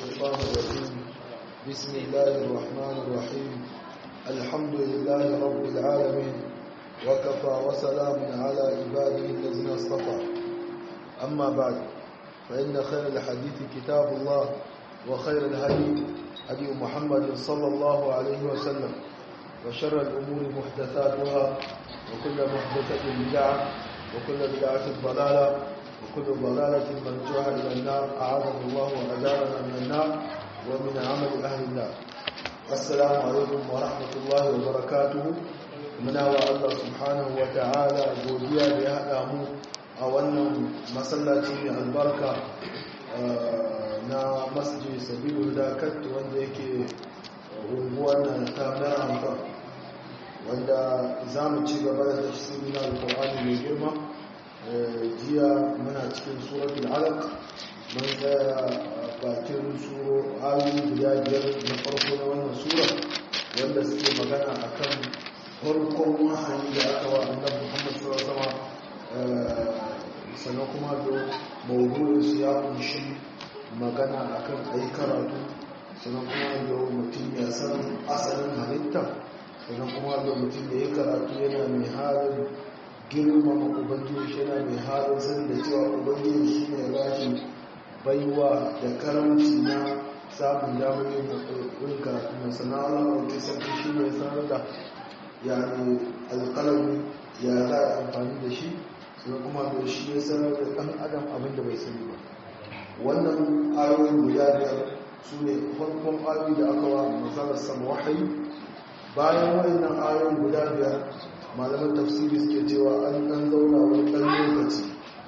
الشيطان الرجيم بسم الله الرحمن الرحيم الحمد لله رب العالمين وكفى وسلام على عباده الذين اصطفى أما بعد فإن خير الحديث كتاب الله وخير الهدي هدي محمد صلى الله عليه وسلم وشر الأمور محدثاتها وكل محدثة بدعة وكل بدعة ضلالة وكل ضلالة مرجوها إلى النار أعاذنا الله وأجارنا من النار ومن عمل أهل النار السلام عليكم ورحمة الله وبركاته muna wa Allah subhanahu wa ta'ala godiya da ya haɗa mu a wannan masallaci mai albarka na masjid sabilu da kattu wanda yake unguwar nan ta na wanda za mu ci gaba da tafsiri na alƙur'ani mai girma jiya muna cikin suratul alaq mun tsaya bakin suro ayoyi guda biyar na farko na wannan sura wanda suke magana akan farkon wahayi da aka wa annabi Muhammad sallallahu alaihi sannan kuma da mawdu'in su ya kunshi magana akan ayi karatu sannan kuma da mutum ya san asalin halitta sannan kuma da mutum da ya karatu yana mai halin girmama ubangiji yana mai halin sani da cewa ubangiji shi ne ba shi baiwa da karamci na samun damar yin karatu na sana'ala wata sarki shi ne sanar da yani alƙalami ya za a amfani da shi sannan kuma da shi ya sanar da ɗan adam abin da bai sani ba wannan ayoyin guda biyar su ne farkon ayoyi da aka wa masarar sama wahayi bayan wayannan ayoyin guda biyar malaman tafsiri suke cewa an ɗan zauna wani ɗan lokaci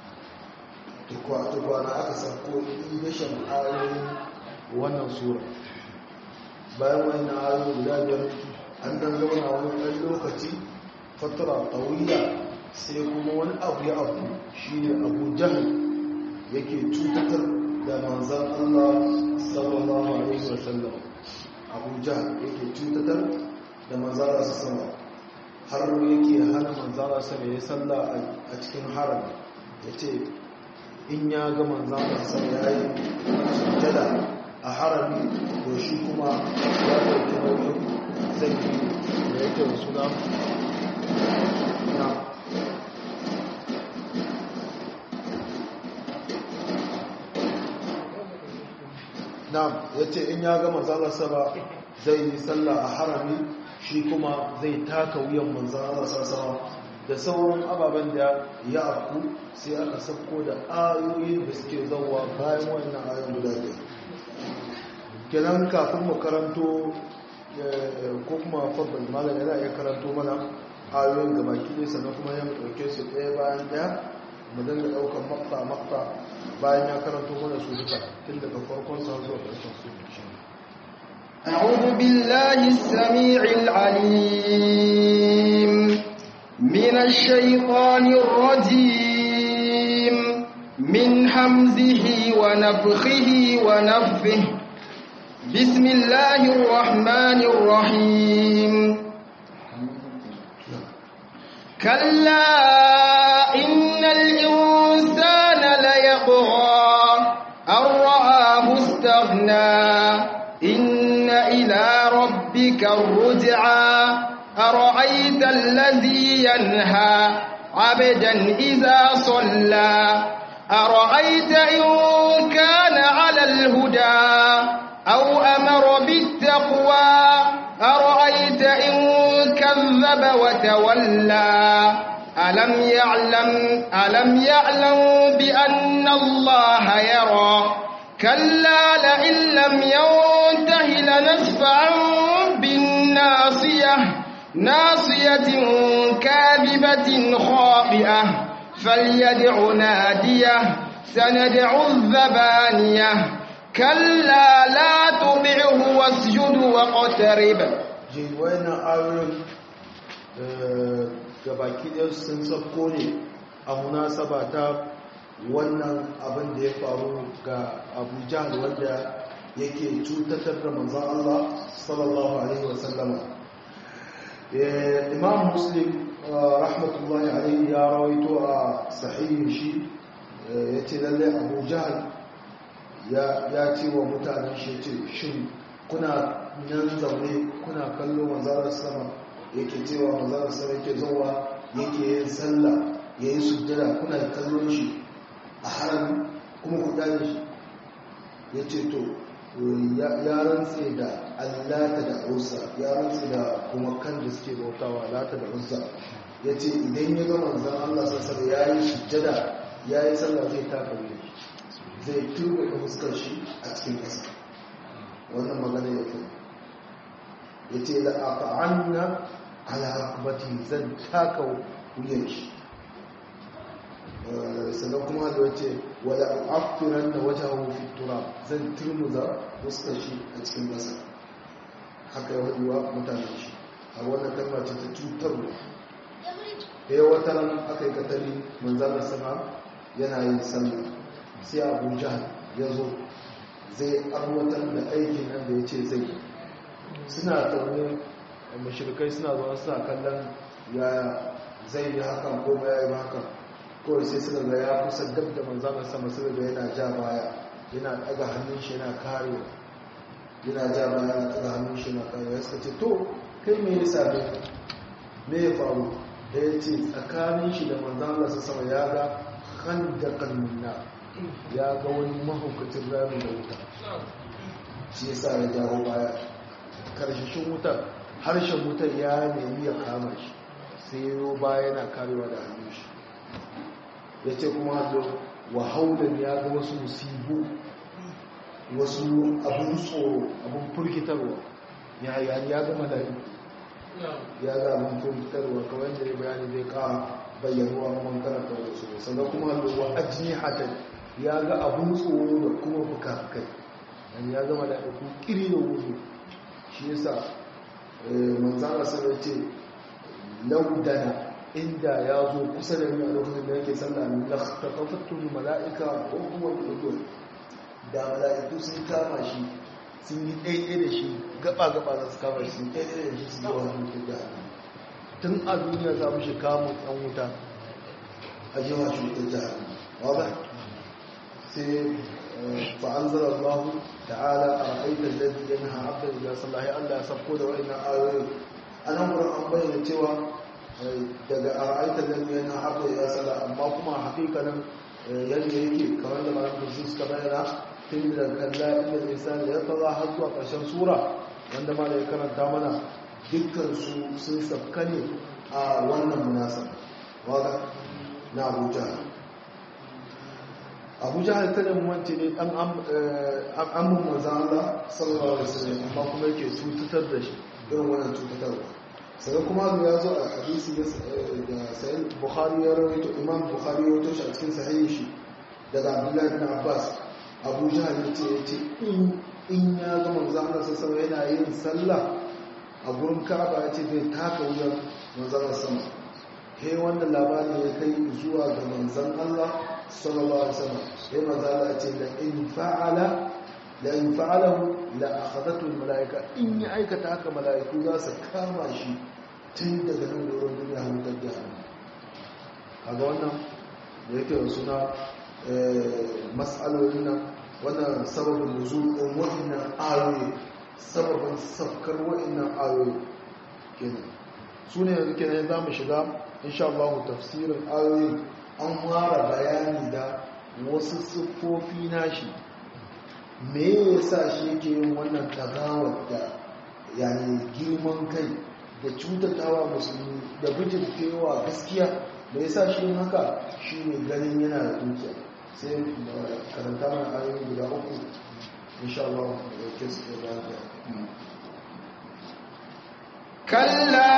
tukwana aka sako idashin ayoyin wannan sura bayan wayannan ayoyin guda biyar an dan zauna wani ɗan lokaci fatara tawiya sai kuma wani abu ya abu shi ne abu jahal yake cutatar da manzan Allah sallallahu alaihi wasallam abu jahal yake cutatar da manzan Allah sama har yake hana manzan Allah sama ya salla a cikin haram ya ce in ya ga manzan Allah sama ya yi sujjada a harami to shi kuma ya ɗauki nauyin zai yi da yake da suna na na ya ce in ya ga manzanarsa ba zai yi sallah a harami shi kuma zai taka wuyan manzanarsa sama da sauran ababen da ya afku sai aka sauko da ayoyin da suke zauwa bayan wannan ayoyin guda ɗaya kenan kafin mu karanto ko kuma fadal malam yana iya karanto mana ayoyin gaba ne sannan kuma ya ɗauke su ɗaya bayan ɗaya mu dinga ɗaukar makta makta bayan ya karanto mana su duka tun daga farkon sa zuwa ƙarshen su أعوذ بالله السميع العليم من الشيطان الرجيم من حمزه ونفخه ونفه بسم الله الرحمن الرحيم كلا إن الإنسان ليطغى أن رآه استغنى إن إلى ربك الرجعى أرأيت الذي ينهى عبدا إذا صلى أرأيت إن كان على الهدى أو أمر بالتقوى أرأيت إن كذب وتولى ألم يعلم ألم يعلم بأن الله يرى كلا لئن لم ينته لنسفعا بالناصية ناصية كاذبة خاطئة فليدع ناديه سندع الزبانيه كلا لا تطعه واسجد واقترب jin wayannan ayoyin gabaki ɗaya sun sauko ne a munasaba ta wannan abin da ya faru ga abu jahal wanda yake cutatar da manzan Allah sallallahu alaihi wasallama imam muslim rahmatullahi alaihi ya rawaito a sahihin shi ya ce lalle abu jahal ya ce wa mutanen shi ce shin kuna nan zaune kuna kallo manzarar sama yake cewa manzarar sama yake zuwa yake yin sallah ya yi sujjada kuna kallon shi a harami kuma ku dane shi ya ce to ya rantse da allata da usa ya rantse da kuma kan da suke bautawa lata da usa ya ce idan ya ga manzan allah sassar ya yi sujjada ya yi sallah zai taka wuya zai turbe da fuskar shi a cikin ƙasa wannan magana ya fi ya ce da a fa'anna alaƙabati zan taka wuyan shi sannan kuma da wace wada afiran da wata hufi tura zan turmuza fuskar shi a cikin ƙasa haka ya waduwa mutanen shi a wannan kalma ce ta cutarwa ya wata ran aka yi katari manzanar sama yana yin sallah sai abu jihar ya zo zai arwatar da aikin nan da ya ce zai suna taune mashirkai suna zuwa suna kallon yaya zai yi hakan ko ya yi hakan kawai sai suka ga ya kusa dab da manzanar sama suka ga yana ja baya yana daga hannun shi yana karewa yana ja baya yana daga hannun shi yana karewa ya suka ce to kai me ya same me ya faru da ya ce tsakanin shi da manzanar sama ya ga handakan minna ya ga wani mahaukacin rami da wuta shi ya sa ya jawo baya karshashin wutar harshen wutar ya nemi ya kama shi sai yi baya yana karewa da hannun shi ya ce kuma da wahaulan ya ga wasu musibu wasu abin tsoro abin furkitarwa ya ga mala'iku ya ga abin furkitarwa kawai da ya bayani zai kawo bayyanuwa man karanta da su sannan kuma wa ajni hatan ya ga abun tsoro da kuma fuka-fukai dan ya zama da ku kiri da wuzu shi yasa manzara sai ce laudana inda ya zo kusa da ni a lokacin da yake sallah min la taqafattu malaika wa huwa al da malaiku sun kama shi sun yi daidai da shi gaba gaba za su kama shi sun daidai da shi su yi wa hannun da tun a duniya za mu shi kamun ɗan wuta a jima shi wutar jihar wadda sai fa'anzar Allah ta'ala a ra'aitar da yana ha'abdar da sallahi Allah ya sabko da wa'ina ayoyi a nan wurin an bayyana cewa daga a ra'aitar da yana ha'abdar da sallah amma kuma hakikanin yadda yake kamar da malam da suka bayyana tun da kalla inda zai sa da ya tsara har zuwa ƙarshen sura wanda ma da ya karanta mana dukkansu sun safka ne a wannan munasa wadda na abuja abuja kada mu wance ne dan amin manzan Allah sallallahu alaihi wasallam amma kuma yake cutar da shi irin wannan cutarwa sai kuma ya zo a hadisi da sahih bukhari ya rawaito imam bukhari ya rawaito shi a cikin sahihi shi daga abdullahi bin abbas abu jahal yace yace in ya ga manzan Allah sallallahu alaihi yana yin sallah a gurin ka'aba ya ce zai taka wuyan manzan sama he wannan labari ya kai zuwa ga manzan Allah sallallahu alaihi wasallam sai manzan Allah ya ce la in fa'ala la in fa'alahu la akhadatu al malaika in ya aikata haka malaiku za su kama shi tun daga nan da wurin duniya har ta jahannam kaga wannan da yake da suna mas'alolin nan wannan sababin nuzul din wannan ayoyi sababin safkar wa'annan ayoyi kenan su ne yanzu kenan za mu shiga insha Allah tafsirin ayoyi an fara bayani da wasu siffofi nashi me yasa shi yake yin wannan tagawar da yani girman kai da cutatawa musulmi da bijirtewa gaskiya da yasa shi yin haka shine ganin yana da dukiya sai karanta mana ayoyi guda uku insha Allah da yake su da كلا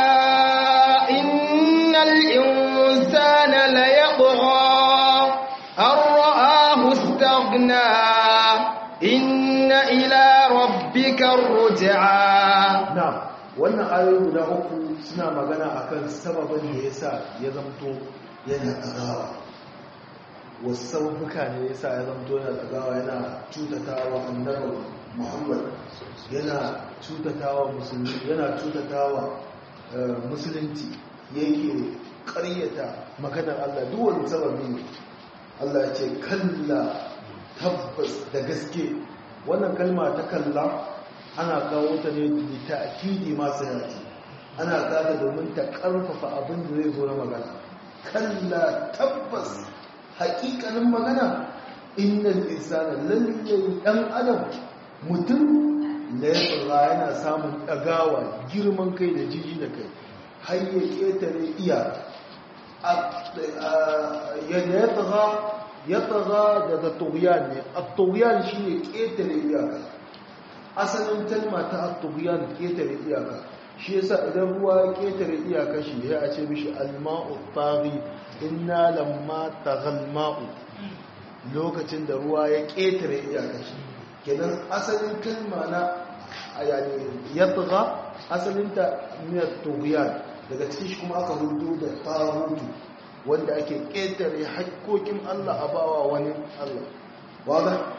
إن الإنسان ليطغى أن رآه استغنى إن إلى ربك الرجعى نعم wannan ayoyi guda uku suna magana akan sababin da yasa ya zamto yana tsagawa wasu sababuka ne yasa ya zamto yana tsagawa yana cutatawa annabi Muhammad yana cutatawa musulmi yana cutatawa musulunci yake ƙaryata maganar Allah duk wani sababi ne Allah ce kalla tabbas da gaske wannan kalma ta kalla ana kawo ta ne da ta'kidi masu yaki ana kada domin ta karfafa abin da zai zo na magana kalla tabbas hakikanin magana innal insana lalle dan adam mutum da ya tsara yana samun dagawa girman kai da jiji da kai har ya ketare iya yadda ya tsaga ya tsaga daga tughyan ne at-tughyan shine ketare iyaka asalin kalma ta at-tughyan ketare iyaka shi yasa idan ruwa ya ketare iyaka shi ya a ce mishi al-ma'u taghi inna lamma taghal ma'u lokacin da ruwa ya ketare iyaka shi kenan asalin kalma na yani yatgha asalin ta min at-tughyan daga cikin shi kuma aka hudu da tarutu wanda ake ƙetare haƙƙoƙin Allah a bawa wani Allah wadda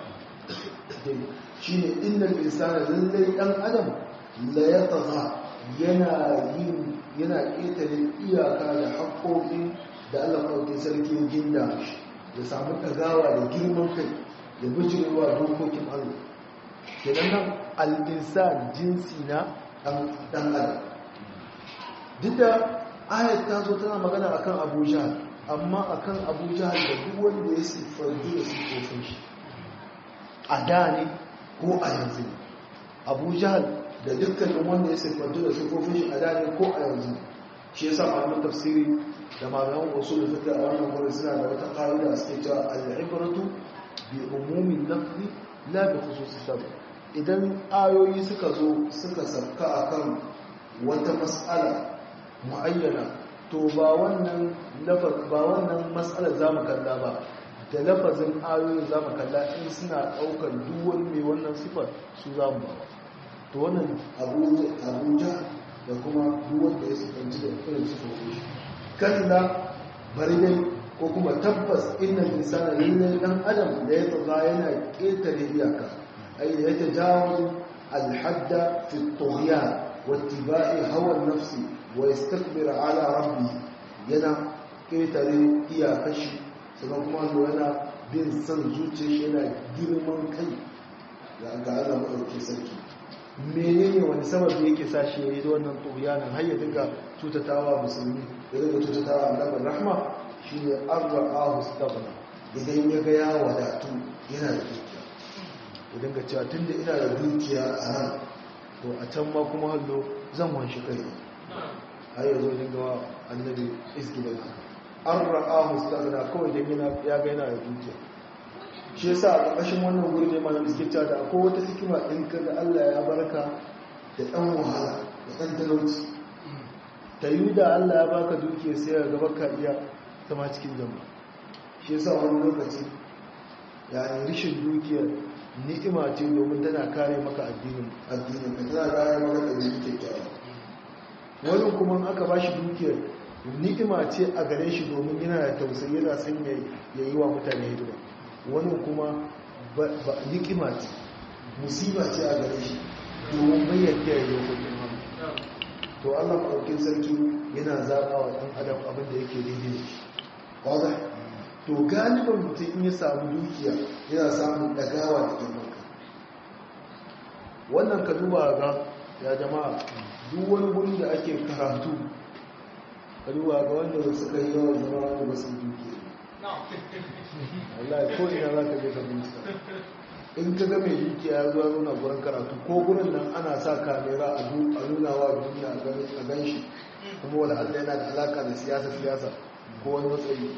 shi ne inda insana lallai ɗan adam la ya yana yin yana ƙetare iyaka da haƙƙoƙin da Allah ɗauke sarki ginda ya samu ɗagawa da girman kai ya bijirewa dokokin Allah kenan nan al-insan jinsi na ɗan adam duk da ayat ta zo tana magana akan abu jahal amma akan abu jahal da duk wanda ya siffantu da siffofin shi a da ne ko a yanzu abu jahal da dukkanin wanda ya siffantu da siffofin shi a da ne ko a yanzu shi yasa malaman tafsiri da malaman usul da suka a wannan gurin suna da wata ƙa'ida suke cewa al-ibratu bi umumin lafzi la bi khususi sabab idan ayoyi suka zo suka sabka akan wata mas'ala mu'ayyana to ba wannan lafaz ba wannan mas'alar zamu kalla ba da lafazin ayoyin zamu kalla in suna daukar duk wani mai wannan sifar su zamu ba to wannan abuja da kuma duk wanda ya sifanci da irin sifofi kalla bari dai ko kuma tabbas innal insana lallai dan adam da ya tsaga yana ketare iyaka ay ya tajawazu al-hadda fi at-tughyan واتباع هوى النفس ويستكبر على ربه yana ƙetare iyakashi sannan kuma zo yana bin son zuciya shi yana girman kai ga Allah maɗauki sarki menene wani sababi yake sa shi yayi wannan tuyanin har ya dinga tutatawa musulmi ya dinga tutatawa annabi rahma shine arra'ahu staghna idan ya ga ya wadatu yana da dukiya ya dinga cewa tunda ina da dukiya a nan to a can ma kuma hallo zan wanshi kai har yanzu dinga wa annabi isgidan an ra'a mustaghna kawai dan yana ya ga yana da dukiya shi yasa a ƙarƙashin wannan guri ne malam suke cewa da akwai wata hikima in ka ga Allah ya barka da ɗan wahala da ɗan talauci ta yi da Allah ya baka dukiya sai ya gaba ka iya zama cikin jama'a shi yasa wani lokaci yani rishin dukiyar ni'ima ce domin tana kare maka addinin addinin ka tana kare maka ɗabi'u kyakkyawa wani kuma aka ba shi dukiyar ni'ima ce a gare shi domin yana da tausayi yana son ya yi wa mutane hidima wani kuma ni'ima ce musiba ce a gare shi domin bayyana ya yi hukumin hannu to allah maɗaukin sarki yana zaɓa wa ɗan adam abin da yake daidai da shi to galiban mutum in ya samu dukiya yana samun ɗagawa da girman wannan ka duba ga ya jama'a duk wani wuri da ake karatu ka duba ga wanda suka yi yawan zama wanda ba su dukiya wallahi ko ina za ka je ka bincika in ka ga mai dukiya ya zuwa nuna gurin karatu ko gurin nan ana sa kamera a nuna wa duniya a gan shi kuma wani allah yana da alaka da siyasa siyasa ko wani matsayi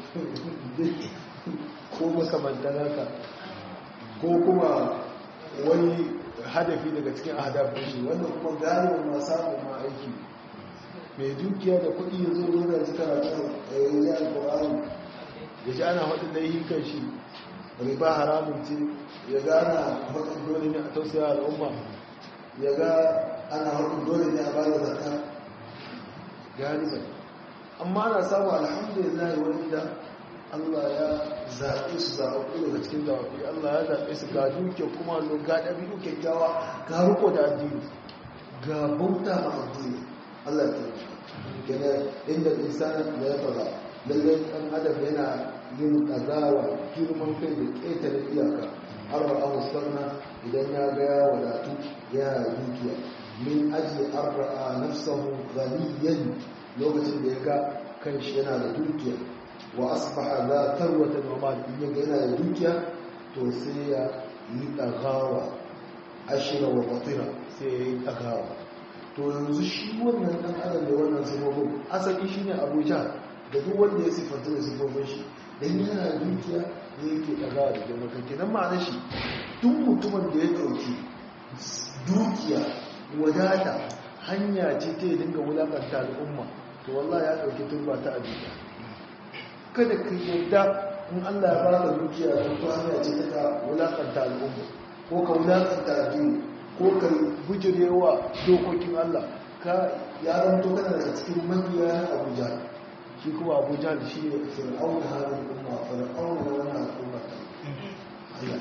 ko makamantan haka ko kuma wani hadafi daga cikin hadafin shi wannan kuma galibin ma samun ma aiki mai dukiya da kuɗi ya zo nuna ji karatu a yanzu ya alƙur'ani ya ji ana haɗin laihin kan shi riba haramun ce ya ga ana haɗin dole ne a tausaya al'umma ya ga ana haɗin dole ne a ba da zakka galiban amma ana samu alhamdulillah wani da Allah ya zaɓe su zaɓe daga cikin zaɓe Allah ya zaɓe su ga duke kuma lo ga ɗabi'u kyakkyawa ga riko da addini ga bauta ma addini Allah ya gane inda insana da ya fara lallai ɗan adam yana yin ƙazawa girman kai da ƙetare iyaka arra'a mustanna idan ya ga ya wadatu yana da dukiya min aji arra'a nafsahu ghaniyan lokacin da ya ga kanshi yana da dukiya wa asbaha la tarwata wa mal in ya ga yana da dukiya to sai ya yi dagawa ashira wa batira sai ya yi dagawa to yanzu shi wannan dan adam da wannan sifofin asali shine abuja da duk wanda ya sifanta da sifofin shi dan yana da dukiya ne yake dagawa da girman kai kenan ma'anar shi duk mutumin da ya dauki dukiya wadata hanya ce ta yi dinga wulakanta al'umma to wallah ya dauki turba ta abuja kada ka yarda in Allah ya baka dukiya don to hanya ce ta wulakanta al'umma ko ka wulakanta addini ko ka bujirewa dokokin Allah ka ya zanto kana daga cikin mabiya Abuja shi kuma Abuja da shi ne fir'aun halin umma fir'aun da wannan al'umma ta Allah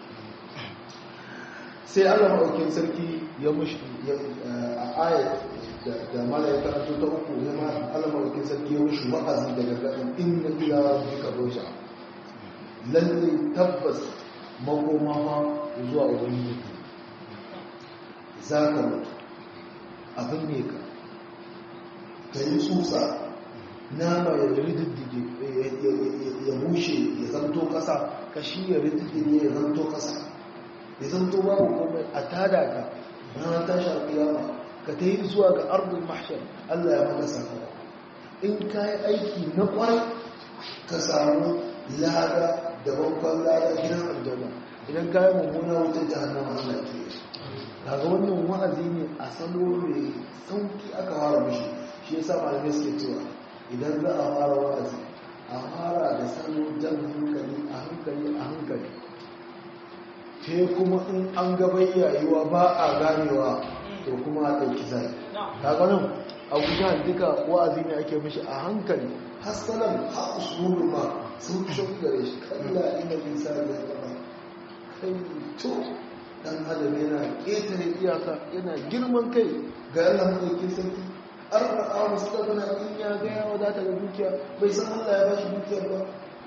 sai Allah maɗaukin sarki ya mushi a ayat da mala ya karanto ta uku ya ma Allah maɗaukin sarki ya mushi wa'azi daga gaɗin inna ila rabbika roja lalle tabbas makoma ma zuwa ubangiji za ka mutu abin ne ka ka yi tsutsa nama ya rididdige ya bushe ya zanto ƙasa kashi ya rididdige ya zanto ƙasa ya zanto babu komai a tada ka ranar tashi alƙiyama ka ta yi zuwa ga ardun mahshar Allah ya maka sakara in ka yi aiki na ƙwarai ka samu lada da babban lada gidan aljanna idan ka yi mummuna wutar jahannama Allah ke yi kaga wannan wa'azi ne a salo mai sauki aka fara mishi shi yasa malamai suke cewa idan za a fara wa'azi a fara da salo jan hankali a hankali a hankali sai kuma in an gaba yayiwa ba a ganewa to kuma a ɗauki zai kaga nan abuja duka wa'azi ne ake mishi a hankali hasalan a usulun ma sun fi shauki gare shi kalla ina bisa da zama kai to dan adam yana ƙetare iyaka yana girman kai ga Allah mai sarki an ra'a mustaqbala in ya ga ya wadata da dukiya bai san Allah ya bashi dukiyar ba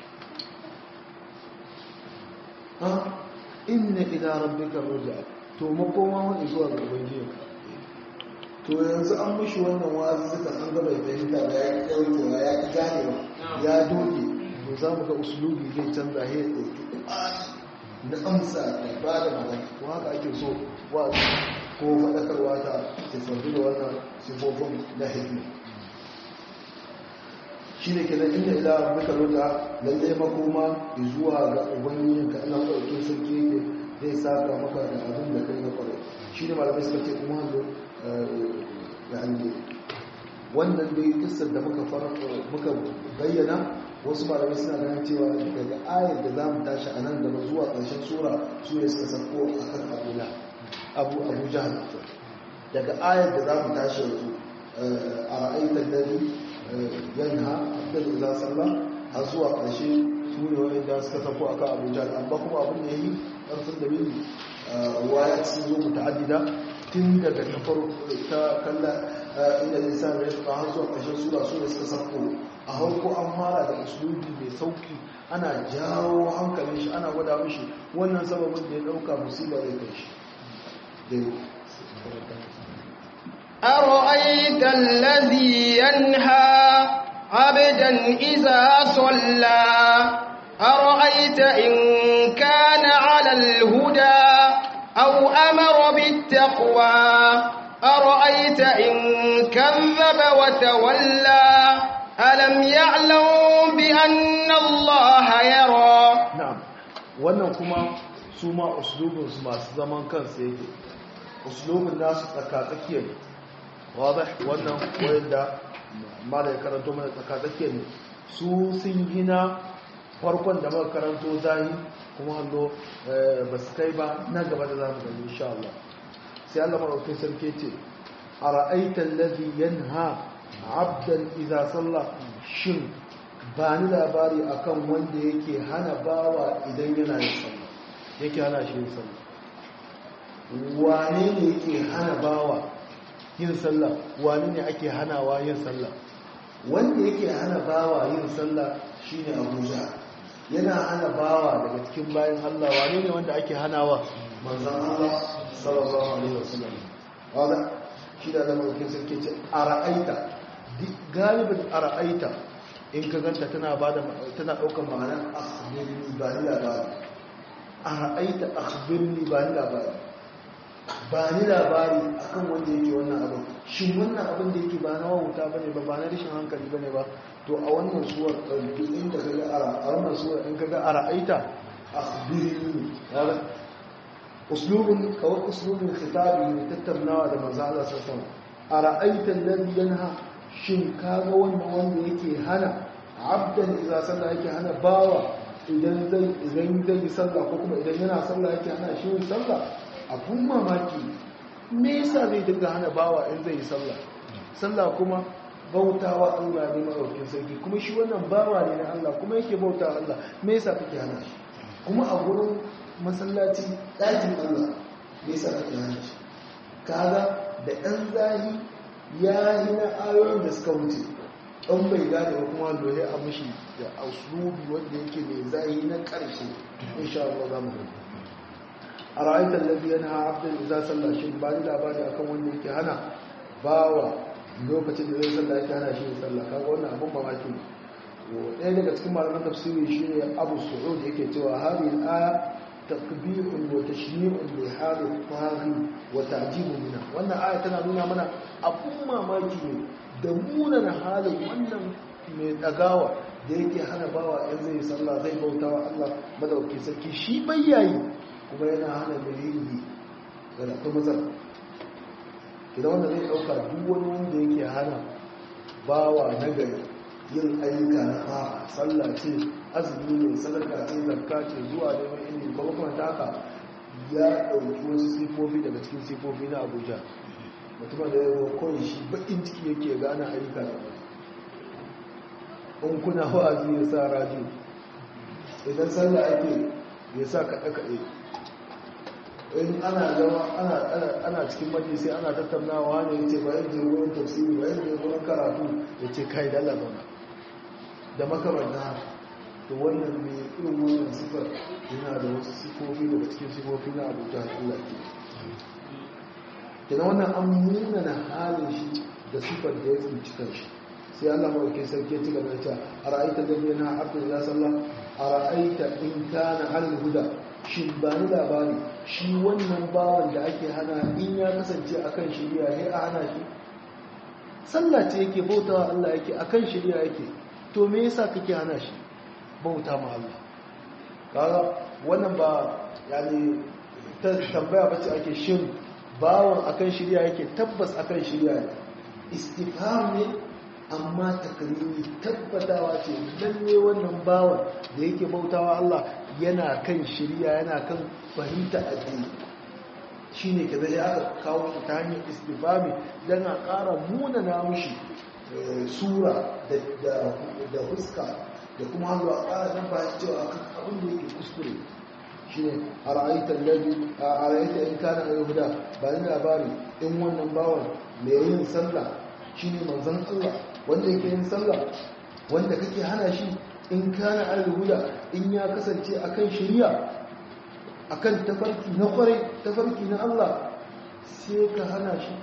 ha inna ila rabbika ruj'a to makoma wani zuwa ga ubangiji to yanzu an mishi wannan wa'azi suka an ga bai fahimta ba ya daukewa ya ki ganewa ya doge to za mu ga usulubi zai canza ya dauki na amsa da ba da magana ko haka ake so wa ko faɗakarwa ta tafardu da wannan sifofin na hikmi shi ne kenan inda ila muka rota lalle makoma zuwa ga ubangijin ka ina ɗauke sarki yake zai saka maka da abin da kai na kwarai shi ne malamai suka ce kuma hanzo yani wannan dai kissar da muka bayyana wasu malamai suna ganin cewa daga ayar da za mu tashi a nan gaba zuwa ƙarshen sura su ne suka sako a kan abula abu abu jihar daga ayar da za mu tashi yanzu a ra'aitar dare yanha abdul za sallah har zuwa ƙarshe su ne wani da suka sako a kan abu jihar amma kuma abin da ya yi ƙarfin da bin waya sun zo muta'addida tun daga ta ta kalla inda lisan ya tuka har zuwa ƙarshen sura su da suka sako a harko an fara da usulubi mai sauki ana jawo hankalin shi ana gwada mishi wannan sababin da ya dauka musiba zai kai shi أرأيت الذي ينهى عبدا إذا صلى أرأيت إن كان على الهدى أو أمر بالتقوى أرأيت إن كذب وتولى ألم يعلم بأن الله يرى نعم wannan kuma su ma uslubinsu masu zaman kansu yake uslubin nasu tsakatsakiyar wadda wannan wanda mala ya karanto mana tsakatsakiyar ne su sun gina farkon da muka karanto zahi kuma hallo ba su kai ba na gaba da zamu gani insha Allah sai Allah maraukin sarki ce a ra'aitan ladhi yanha abdan idza salla shin ba ni labari akan wanda yake hana bawa idan yana yin sallah yake hana shi yin sallah wane ne yake hana bawa yin sallah wane ne ake hanawa yin sallah wanda yake hana bawa yin sallah shine Abuja yana hana bawa daga cikin bayan Allah wane ne wanda ake hanawa manzon Allah sallallahu alaihi wasallam wala shi da zama kin sarki ce ara'aita galibin ara'aita in ka ganta tana bada tana daukar ma'anar akhbirni ba ni labari ara'aita akhbirni ba ni labari ba ni labari akan wanda yake wannan abin shin wannan abin da yake ba na wauta bane ba ba na rashin hankali bane ba to a wannan suwar duk inda ka ga ara a wannan suwar in ka ga ara'aita akhbirni ya uslubun kawai uslubun khitabi ne tattaunawa da manzo Allah sallallahu alaihi wasallam ara'aita alladhi yanha shin kaga wannan wanda yake hana abdan idza salla yake hana bawa idan zai idan zai yi sallah ko kuma idan yana sallah yake hana shi yin sallah abun mamaki me yasa zai dinga hana bawa in zai yi sallah sallah kuma bautawa Allah ne madaukakin sarki kuma shi wannan bawa ne na Allah kuma yake bautawa Allah me yasa kake hana shi kuma a gurin masallaci ɗakin Allah me yasa kake hana shi kaga da ɗan zahi ya yi na ayoyin da suka wuce ɗan bai gane ba kuma dole a mashi da auslubi wanda yake mai zahi na ƙarshe insha Allah za mu gani a ra'aitar lafi yana abdul iza sallah shi ba ni labari akan wanda yake hana bawa lokacin da zai sallah yake hana shi sallah kaga wannan abun mamaki ne ɗaya daga cikin malaman tafsiri shi ne abu su'ud yake cewa hadhihi al-aya takbirun wa tashni'un li hali fahri wa ta'jibun mina wannan aya tana nuna mana abun mamaki ne da munana halin wannan mai dagawa da yake hana bawa in zai sallah zai bautawa Allah madauki sarki shi bayyayi kuma yana hana mai yi da kuma matsala idan wanda zai dauka duk wani wanda yake hana bawa na gari yin ayyuka na a sallah ce azumi ne sadaka ce zakka ce zuwa neman ilimi kuma kuma ta haka ya ɗauki wasu sifofi daga cikin sifofi na abuja mutumin da ya zo kawai shi baƙin ciki yake gane ayyuka da in kuna wa'azi ya sa radio idan sallah ake ya sa kaɗe-kaɗe in ana zama ana cikin majalisi ana tattaunawa ne ya ce bayan je wurin tafsiri bayan je wurin karatu ya ce kai da Allah zauna da makamanta da wannan mai irin wannan sifar yana da wasu sifofi daga cikin sifofi na abuja Allah ke kenan wannan an nuna na halin shi da sifar da ya tsinci kanshi sai Allah mawake sarki ci gaba da a ra'aita da yana abdul ya sallah a ra'aita in kana halin huda shi ba ni labari shi wannan bawan da ake hana in ya kasance akan shari'a ne a hana shi sallah ce yake bautawa Allah yake akan shari'a yake to me yasa kake hana shi bauta ma Allah kaga wannan ba yani ta tambaya bace ake shin bawon akan shirya yake tabbas akan shirya ne istifham ne amma takrimi tabbatawa ce lalle wannan bawon da yake bautawa Allah yana kan shirya yana kan fahimta addini shine kaza ya aka kawo ta hanyar istifhami dan a ƙara munana mushi sura da huska da kuma hannu a ƙara nan bayan cewa abin da yake kuskure shi ne a ra'aitar lalli a ra'aitar in kana a yahuda ba ni labari in wannan bawan mai yin sallah shi ne manzan allah wanda yake yin sallah wanda kake hana shi in kana a yahuda in ya kasance akan shirya akan tafarki na kwarai tafarki na allah sai ka hana shi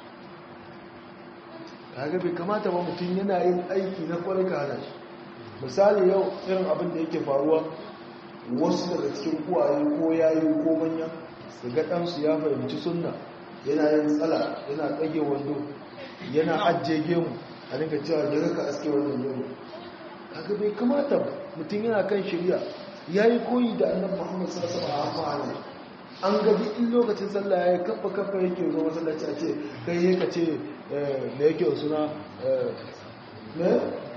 kaga bai kamata ba mutum yana yin aiki na kwarai ka hana shi misali yau irin abin da yake faruwa wasu daga cikin kuwaye ko yayi ko manya su ga ɗansu ya fahimci sunna yana yin tsala yana ɗage wando yana ajiye gemu a dinga cewa ya ka aske wannan gemu kaga bai kamata ba mutum yana kan shirya ya yi koyi da annabi muhammad sallallahu alaihi wasallam an gaji in lokacin sallah ya kafa kafa yake zo masallaci a ce kai yaka ce da yake suna ne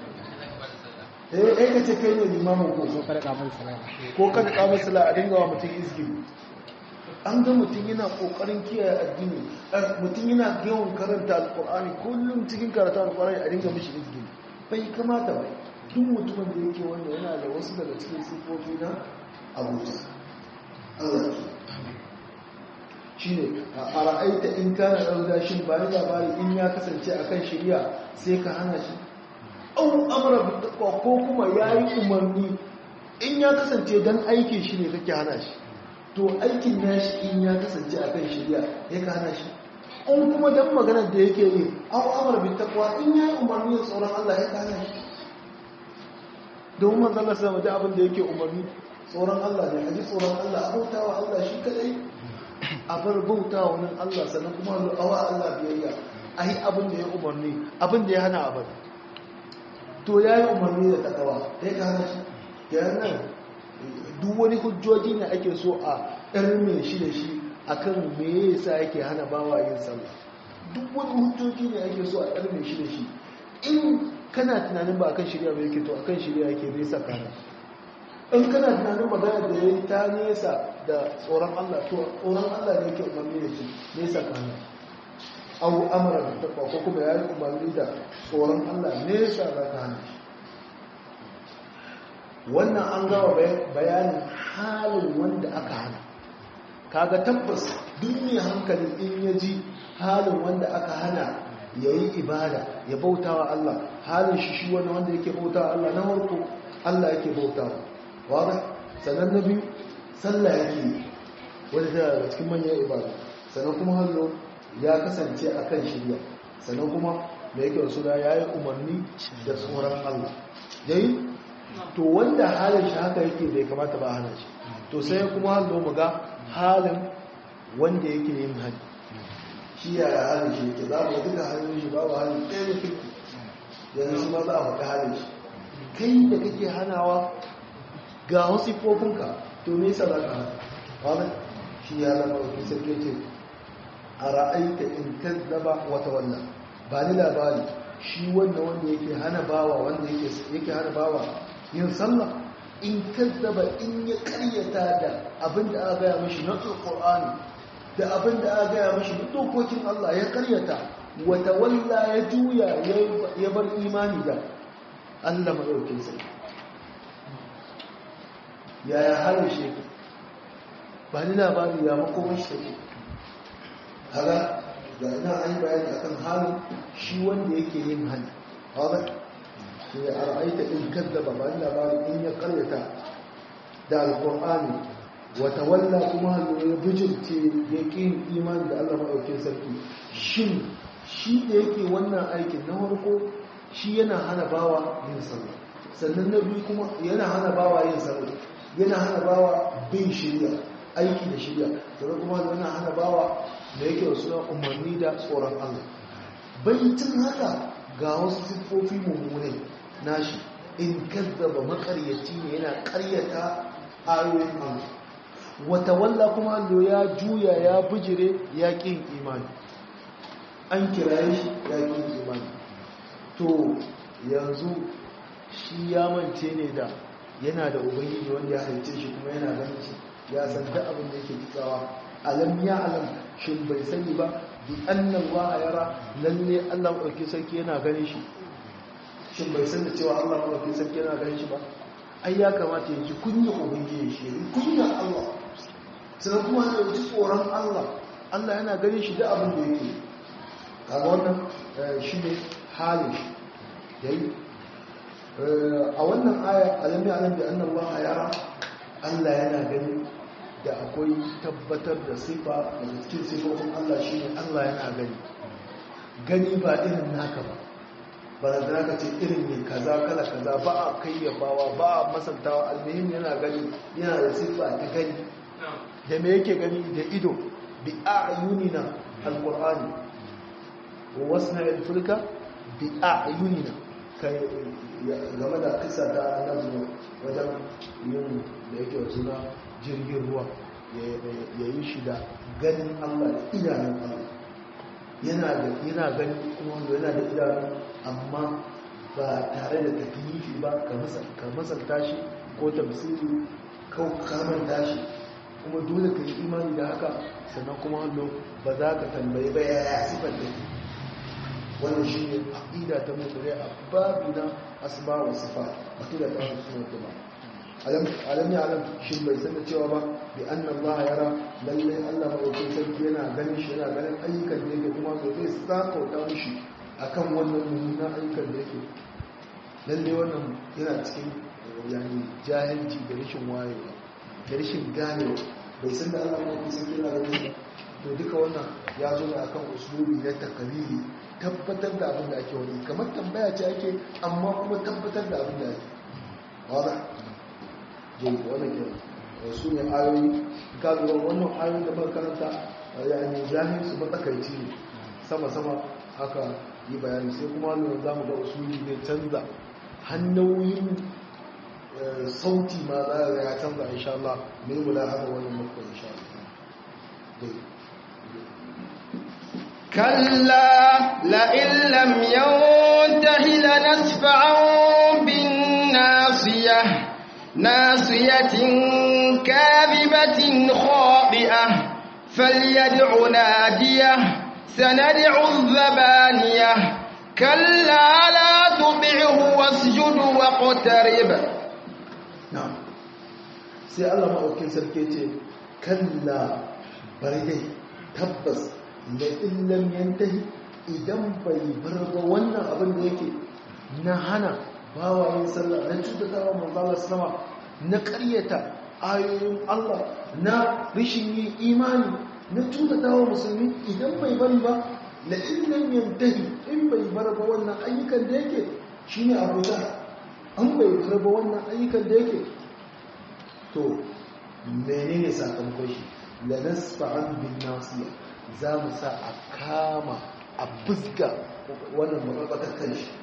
eh ka ce kai ne limamin ko ko kada kamar sala ko kada kamar sala a dinga wa mutum izgili an ga mutum yana kokarin kiyaye addini mutum yana yawan karanta alkur'ani kullum cikin karatu alkur'ani a dinga mishi izgili bai kamata ba duk mutumin da yake wanda yana da wasu daga cikin sifofi na abuja Allah shi ne a ra'aita in kana ɗauda shi ba ni labari in ya kasance a kan shirya sai ka hana shi au amara bi taqwa ko kuma yayi umarni in ya kasance dan aikin shi ne kake hana shi to aikin nashi in ya kasance a kan shirya ya ka hana shi in kuma dan maganar da yake yi aw amar bi taqwa in ya yi umarni da tsoron Allah ya ka hana shi domin manzon Allah sallallahu alaihi abin da yake umarni tsoron Allah ne aji tsoron Allah abautawa Allah shi kadai a bar bautawa nan Allah sannan kuma awa Allah biyayya ai abin da ya umarni abin da ya hana abin to ya yi umarni da takawa ya ka hana shi yana duk wani hujjoji ne ake so a ɗarme shi da shi akan me yasa yake hana bawa yin sallah duk wani hujjoji ne ake so a ɗarme shi da shi in kana tunanin ba akan shirya ba yake to akan shirya yake nesa kana in kana tunanin magana da ya yi ta nesa da tsoron Allah to tsoron Allah ne yake umarni da shi nesa kana abu amara da taɓa ko kuma ya yi umarni da tsoron Allah nesa za ka hana shi wannan an gawa bayanin halin wanda aka hana kaga tabbas duk mai hankali in ya ji halin wanda aka hana ya yi ibada ya bautawa Allah halin shi shi wani wanda yake bautawa Allah na farko Allah yake bautawa wadda sannan na biyu sallah yake yi wadda ta daga cikin manyan ibada sannan kuma hallo ya kasance a kan shirya sannan kuma da yake wasu da ya yi umarni da tsoron Allah yayi to wanda halin shi haka yake bai kamata ba hana shi to sai kuma hallo mu ga halin wanda yake yin hali shi yaya halin shi yake za mu duka halin shi babu halin ɗaya da kirki yanzu shi ma za a faɗi halin shi kai da kake hanawa ga wasu fofinka to me yasa za ka hana wani shi ya zama wakil sarki ce a ra'aita in kazzaba wata wannan ba ni labari shi wanda wanda yake hana bawa wanda yake hana bawa yin sallah in kazzaba in ya karyata da abin da aka gaya mashi na alƙur'ani da abin da aka gaya mashi na dokokin Allah ya karyata wata walla ya juya ya bar imani da Allah maɗaukin sai yaya harin shi ba ni labari ya makomar shi take haga ga ina an yi bayani akan halin shi wanda yake yin hali haga shi a ra'aita in kaddaba ba ni labari in ya karyata da alƙur'ani wata walla kuma halin ya bijirce ya ƙin imani da allah maɗaukin sarki shin shi da yake wannan aikin na farko shi yana hana bawa yin sallah sannan na biyu kuma yana hana bawa yin sallah yana hana bawa bin shirya aiki da shirya sannan kuma yana hana bawa da yake wasu na umarni da tsoron Allah baitin haka ga wasu siffofi mummunai nashi in kazzaba makaryaci ne yana karyata ayoyin Allah wata walla kuma Allah ya juya ya bijire ya ƙin imani an kiraye shi ya ƙin imani to yanzu shi ya mance ne da yana da ubangiji wanda ya halice shi kuma yana ganin shi ya san duk abin da yake kitsawa alam ya alam shin bai sani ba bi annan wa yara lalle Allah ɗauki sarki yana ganin shi shin bai san da cewa Allah ɗauki sarki yana ganin shi ba ai ya kamata ya ji kunya ubangiji shi ya kunya Allah sannan kuma ya ji tsoron Allah Allah yana ganin shi da abin da yake kaga wannan shi ne halin shi yayi a wannan aya alami alam bi anna Allah yara Allah yana gani da akwai tabbatar da sifa da cikin sifofin Allah shine Allah yana gani gani ba irin naka ba ba da zaka ce irin ne kaza kala kaza ba a kayyabawa ba a masantawa almuhim yana gani yana da sifa ta gani da me yake gani da ido bi a'yunina alqur'ani wa wasna al-fulka bi a'yunina kai game da kisa ta nazu wajen yin da yake wasu na jirgin ruwa ya yi shi da ganin allah da idanun allah yana gani kuma wanda yana da idanun amma ba tare da tafiyifi ba ka masanta shi ko tamsiri ko kamanta shi kuma dole ka yi imani da haka sannan kuma wanda ba za ka tambayi ba ya sifar da wannan shi ne aƙida ta mutane a babi na asba wa sifa aƙida ta wani suna kuma alam ya alam shi bai san da cewa ba bi annan ba yara lalle allah maɗaukin sarki yana ganin shi yana ganin ayyukan da yake kuma so zai sakauta mishi akan wannan mummunan ayyukan da yake lalle wannan yana cikin yani jahilci da rashin wayewa da rashin ganewa bai san da Allah mai kusa kira da wani to duka wannan ya zo ne akan usulubi na takalili tabbatar da abin da ake wani kamar tambaya ce ake amma kuma tabbatar da abin da ake wada jai wannan ke su ne ayoyi ka lura wannan ayoyi da muka karanta yani jahil su matsakaici ne sama sama aka yi bayani sai kuma lura za mu ga usuli ne canza hanyoyin sauti ma za a ya canza insha Allah mai mula haka wannan muka insha Allah كلا لئن لم ينته لنسفعا بالناصية ناصية كاذبة خاطئة فليدع ناديه سندع الزبانية كلا لا تطعه واسجد واقترب نعم sai Allah maɗaukin sarki ce kalla bari dai tabbas da illam yantahi idan bai bar ba wannan abin da yake na hana bawayin sallah na cutatawa manzala sama na ƙaryata ayoyin Allah na rishin yin imani na cutatawa musulmi idan bai bari ba la illam yantahi in bai bar ba wannan ayyukan da yake shine abuja an bai bar ba wannan ayyukan da yake to menene sakamakon shi la nasfa'an bin nasiya za mu sa a kama a fuska wannan makwakwatar kan shi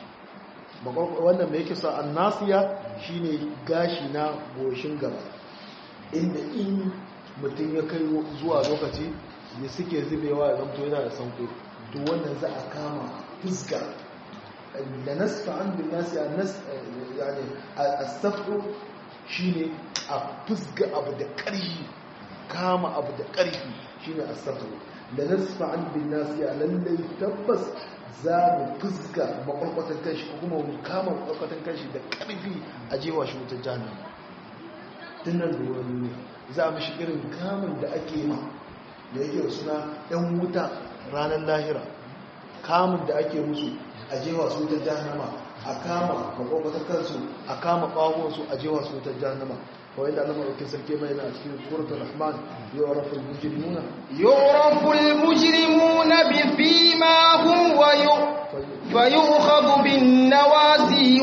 wannan mai yake sa an nasiya shine gashi na goshin gaba inda in mutum ya kai zuwa lokaci da suke zubewa ya zamto yana da sanko to wannan za a kama fuska da nasfa'an bin nasiya yani a shine a fusga abu da ƙarfi kama abu da ƙarfi shine as-sabr da nasfa'an bin nasiya lallai tabbas za mu fusga makwarkwatan kanshi ko kuma mu kama makwarkwatan kanshi da ƙarfi a jewa shi wutar jahannam tunan da wani ne za mu shi irin kamun da ake ma da yake suna ɗan wuta ranar lahira kamun da ake musu a jewa su wutar jahannama a kama makwakwatar kansu a kama ɓawonsu a jewa su wutar jahannama kawai da alamar wakil sarki mai na cikin suratul rahman yau rafin mujrimuna يعرف المجرمون بسيماهم ويؤ فيؤخذ بالنواسي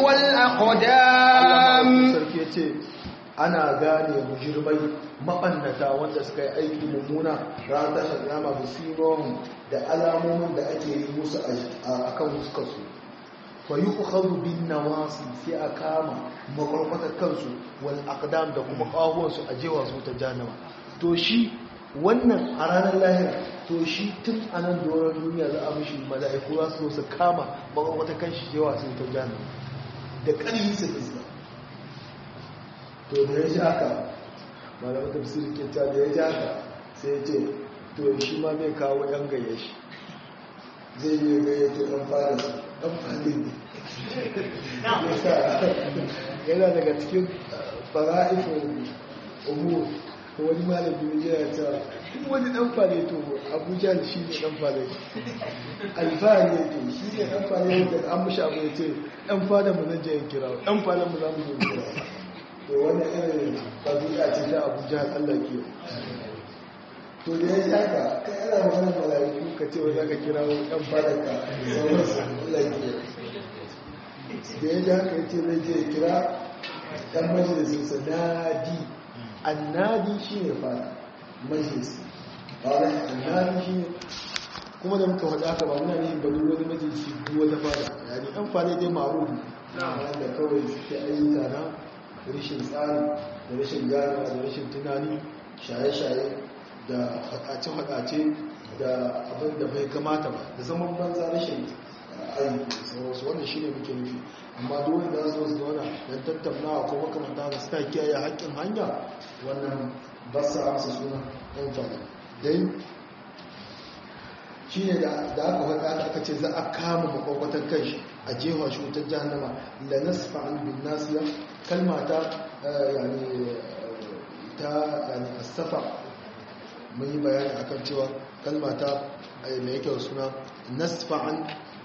والأقدام sarki ya ce ana gane mujirmai maɓannata wanda suka yi aiki mummuna ranar tashar yama musimon da alamomin da ake yi musu a kan fuskarsu fa yi ukhadu bin nawasi sai a kama makwarkwatar kansu wal aqdam da kuma ƙahuwansu a jewa su ta janama to shi wannan a ranar lahira to shi tun a nan doron duniya za a mishi mala'iku za su zo su kama makwarkwatar kan shi jewa su ta janama da ƙarfi su fuska to da ya ji haka malamin tafsiri ke ta da ya ji haka sai ya ce to shi ma zai kawo yan gaye shi zai yi gaye to ɗan fara su ɗan fadin ne yana daga cikin fara'ifin umur ko wani malamin yana cewa duk wani ɗan fare to abuja shi ne ɗan fare alfahari yake shi ne ɗan fare da an mushi abu ya ce ɗan fada mu zan je yin kira ɗan fada mu za mu je kira to wani irin ɗabi'a ce ta abuja allah ke to da ya shaka kai ana maganar mala'iku ka ce wani aka kira ɗan fadarka sauransu allah ke da ya ji haka ya ce zai je kira ɗan majalisinsa nadi annadi shi ne fada majalisi fada annadi shi ne kuma da muka faɗa haka ba muna ne ba duk wani majalisi duk wata fada yani ɗan fada dai ma'arufi wanda kawai suke ayyuka na rashin tsari da rashin gane da rashin tunani shaye-shaye da faɗace-faɗace da abin da bai kamata ba da zaman banza rashin aiki sauransu wannan shi ne muke nufi amma dole da su su zauna don tattaunawa ko makamanta da suka kiyaye haƙƙin hanya wannan ba su amsa suna ɗan fada dai shi ne da aka faɗa aka ce za a kama makwakwatan kai a jefa shi wutar jahannama da nasfa an bin nasiya kalma ta yani ta yani asafa mun yi bayani akan cewa kalma ta mai yake suna nasfa an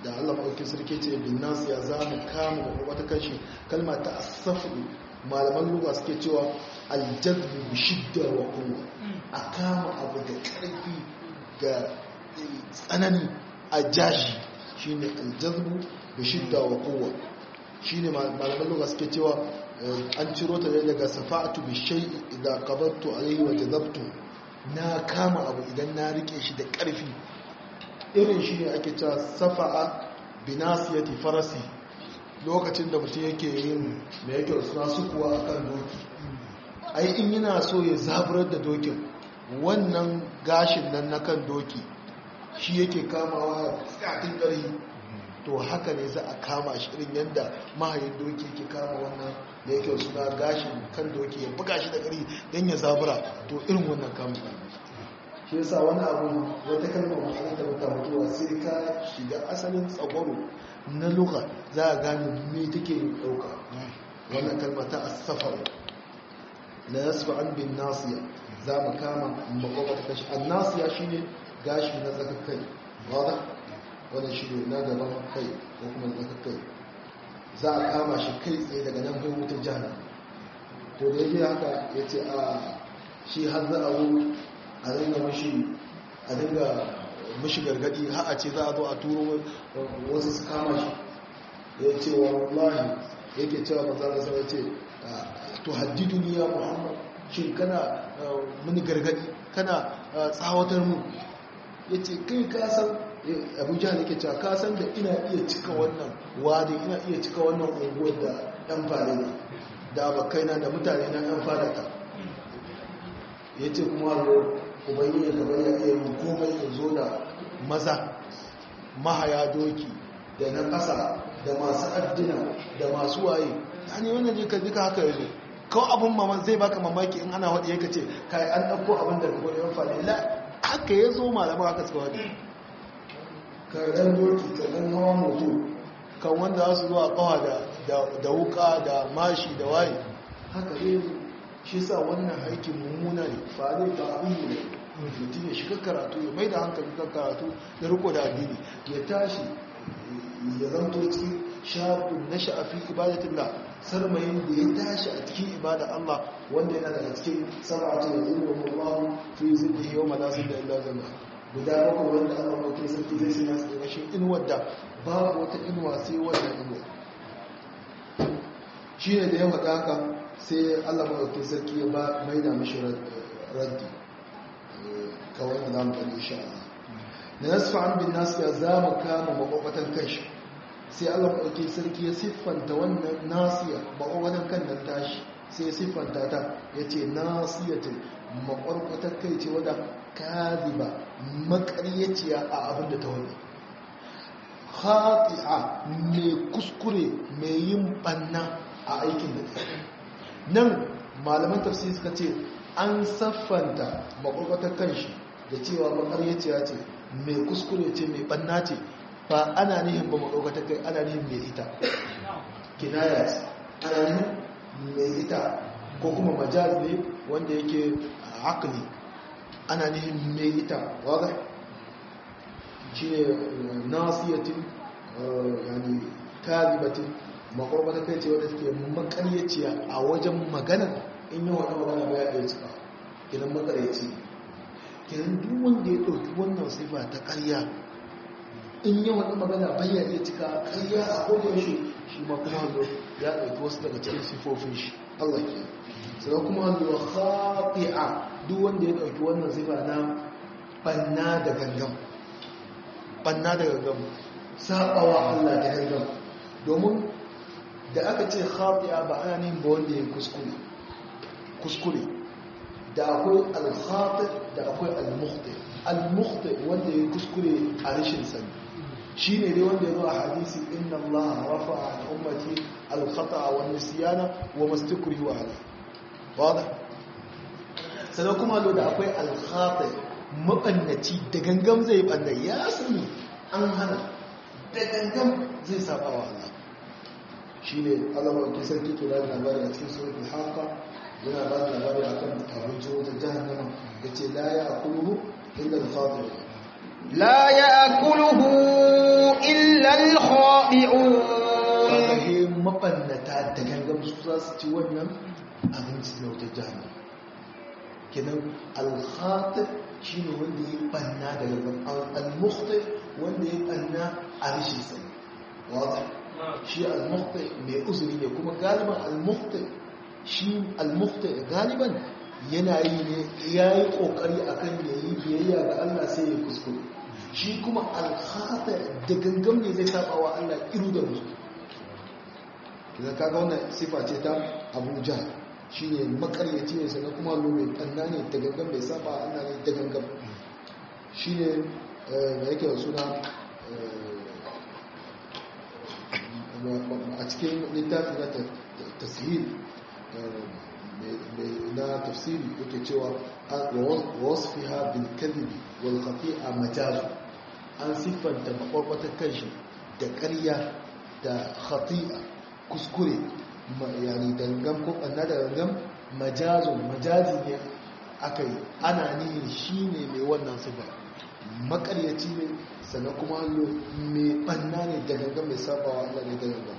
da Allah maɗauki sarki ce bin nasu ya za mu kama wata kashi kalma ta asafu malaman lugha suke cewa aljazbu bi shidda wa quwwa a kama abu da ƙarfi ga tsanani a jashi shine aljazbu bi shidda wa quwwa shine malaman lugha suke cewa an ciro ta daga safa'atu bi shay'i idan qabattu alayhi wa jazabtu na kama abu idan na rike shi da ƙarfi irin shi ne ake cewa safa'a binasiyati farasi lokacin da mutum yake yin mai yake suna sukuwa a kan doki ai in yana so ya zaburar da dokin wannan gashin nan na kan doki shi yake kamawa tsakin ƙarfi to haka ne za a kama shi irin yadda mahayin doki yake kama wannan da yake suna gashin kan doki ya buga shi da ƙarfi don ya zabura to irin wannan kama shi yasa wani abu wata kalmar ma'ana ta baka mutuwa sai ka shiga asalin tsagwaro na luka za a gane me take dauka wannan kalma ta asafar la yasfa an bin nasiya za mu kama makwakwa ta kashi an nasiya shine gashi na tsakakkai wadda wannan shi ne na gaban kai ko kuma tsakakkai za a kama shi kai tsaye daga nan kai wutar jihar to da yake haka ya ce a shi har za a a dinga mashi a dinga mashi gargadi har a ce za a zo a turo wasu su kama shi ya ce wa wallahi yake cewa manzana sai ya ce to haddidu ni ya muhammad shin kana mini gargadi kana tsawatar mu ya ce kai kasan abuja ne ke cewa kasan da ina iya cika wannan wadi ina iya cika wannan unguwar da yan fara ne da abokaina da mutane na yan fara ta ya ce kuma ubangi ya gaba ya iya yin komai ya zo da maza mahaya doki da na ƙasa da masu addina da masu waye ta ne wannan jika duka haka yanzu kawai abin maman zai baka mamaki in ana waɗi yaka ce kai an ɗauko abin da gaba yan faɗi la haka ya zo malaman haka suka waɗi karɗan doki karɗan hawa moto kan wanda za su zuwa ƙawa da wuka da mashi da waye haka ya shi sa wannan aikin mummuna ne fare ba abin ne mutum ya shiga karatu ya mai da hankali kan karatu ya riko da addini ya tashi ya zanto cikin shafin na sha'afi ibadatullah sarmayin da ya tashi a cikin ibada Allah wanda yana daga cikin sarrafa da zuwa Allah fi zidda yau malasin da illa zama guda bakwai wanda Allah mutum sarki zai sai nasu daga shi inuwar da babu wata inuwa sai wannan inuwa shi ne da ya faɗa haka sai Allah mutum sarki ya ba mai da mashi raddi kawai da za mu faɗi insha Allah da nasfa an bin nasu ya za mu kama makwabatan kanshi sai Allah ɗauki sarki ya siffanta wannan nasiya makwabatan kan nan tashi sai ya siffanta ta ya ce nasiyatin makwarkwatar kai ce wadda kaziba makaryaciya a abin da ta wani khati'a mai kuskure mai yin banna a aikin da ta nan malaman tafsiri suka ce an saffanta makwarkwatar kanshi da cewa makaryaciya ce mai kuskure ce mai banna ce ba ana nihin ba makwarkwatar kai ana nihin mai ita kinaya ce ana nihin mai ita ko kuma majaz ne wanda yake akali ana nihin mai ita wadda shi ne nasiyatin yani karibatin makwarkwatar kai ce wadda take makaryaciya a wajen magana in yi wani magana ba ya ɗaya cika kinan makaryaci kinan duk wanda ya ɗauki wannan sifa ta ƙarya in yi wani magana bayan iya cika ƙarya a kodayaushe shi ma kuma hannu ya ɗauki wasu daga cikin sifofin shi Allah ke sai kuma hannu khati'a duk wanda ya ɗauki wannan sifa na banna da gangan banna da gangan saɓawa Allah da gangan domin da aka ce khati'a ba ana nin ba wanda ya kuskure kuskure da akwai al-khati da akwai al-mukhti al-mukhti wanda ya kuskure a rashin sani shine dai wanda ya zo a hadisi inna Allah rafa'a an ummati al-khata'a wan nisyana wa mastakrihu ala wada sannan kuma lo da akwai al-khati mabannaci da gangam zai banna ya sani an hana da gangam zai saba wa Allah shine Allah ba ki sarki to da labari a cikin suratul haqa yana ba da labari akan abinci wata jahannama yace la ya'kuluhu illa al-khatir لا يأكله إلا الخاطئون he mabannata da gangan su za su ci wannan abinci na wata jami kenan alhatif shi ne wanda ya banna da gangan al-mukhtif wanda ya banna a rishin sani wata shi al-mukhtif mai uzuri ne kuma galiban al-mukhtif shi al-mukhtif galiban yana yi ne ya yi kokari akan ya yi biyayya ga Allah sai ya kuskure shi kuma alhata da gangan ne zai saba wa Allah iru da musu idan kaga wannan sifa ce ta abuja shi ne makaryaci ne sannan kuma lome kanna ne da gangan bai saba wa Allah ne da gangan shi ne da yake da suna a cikin littafi na tasiri na tafsiri yake cewa wasfiha bil kadhibi wal khati'a majaz an siffanta makwakwatar kanshi da ƙarya da khati'a kuskure yani dangan ko ɓanna da dangan majazun majazi ne aka yi ana nihin shi ne mai wannan sifa makaryaci ne sannan kuma hallo mai ɓanna ne da gangan mai sabawa Allah ne da gangan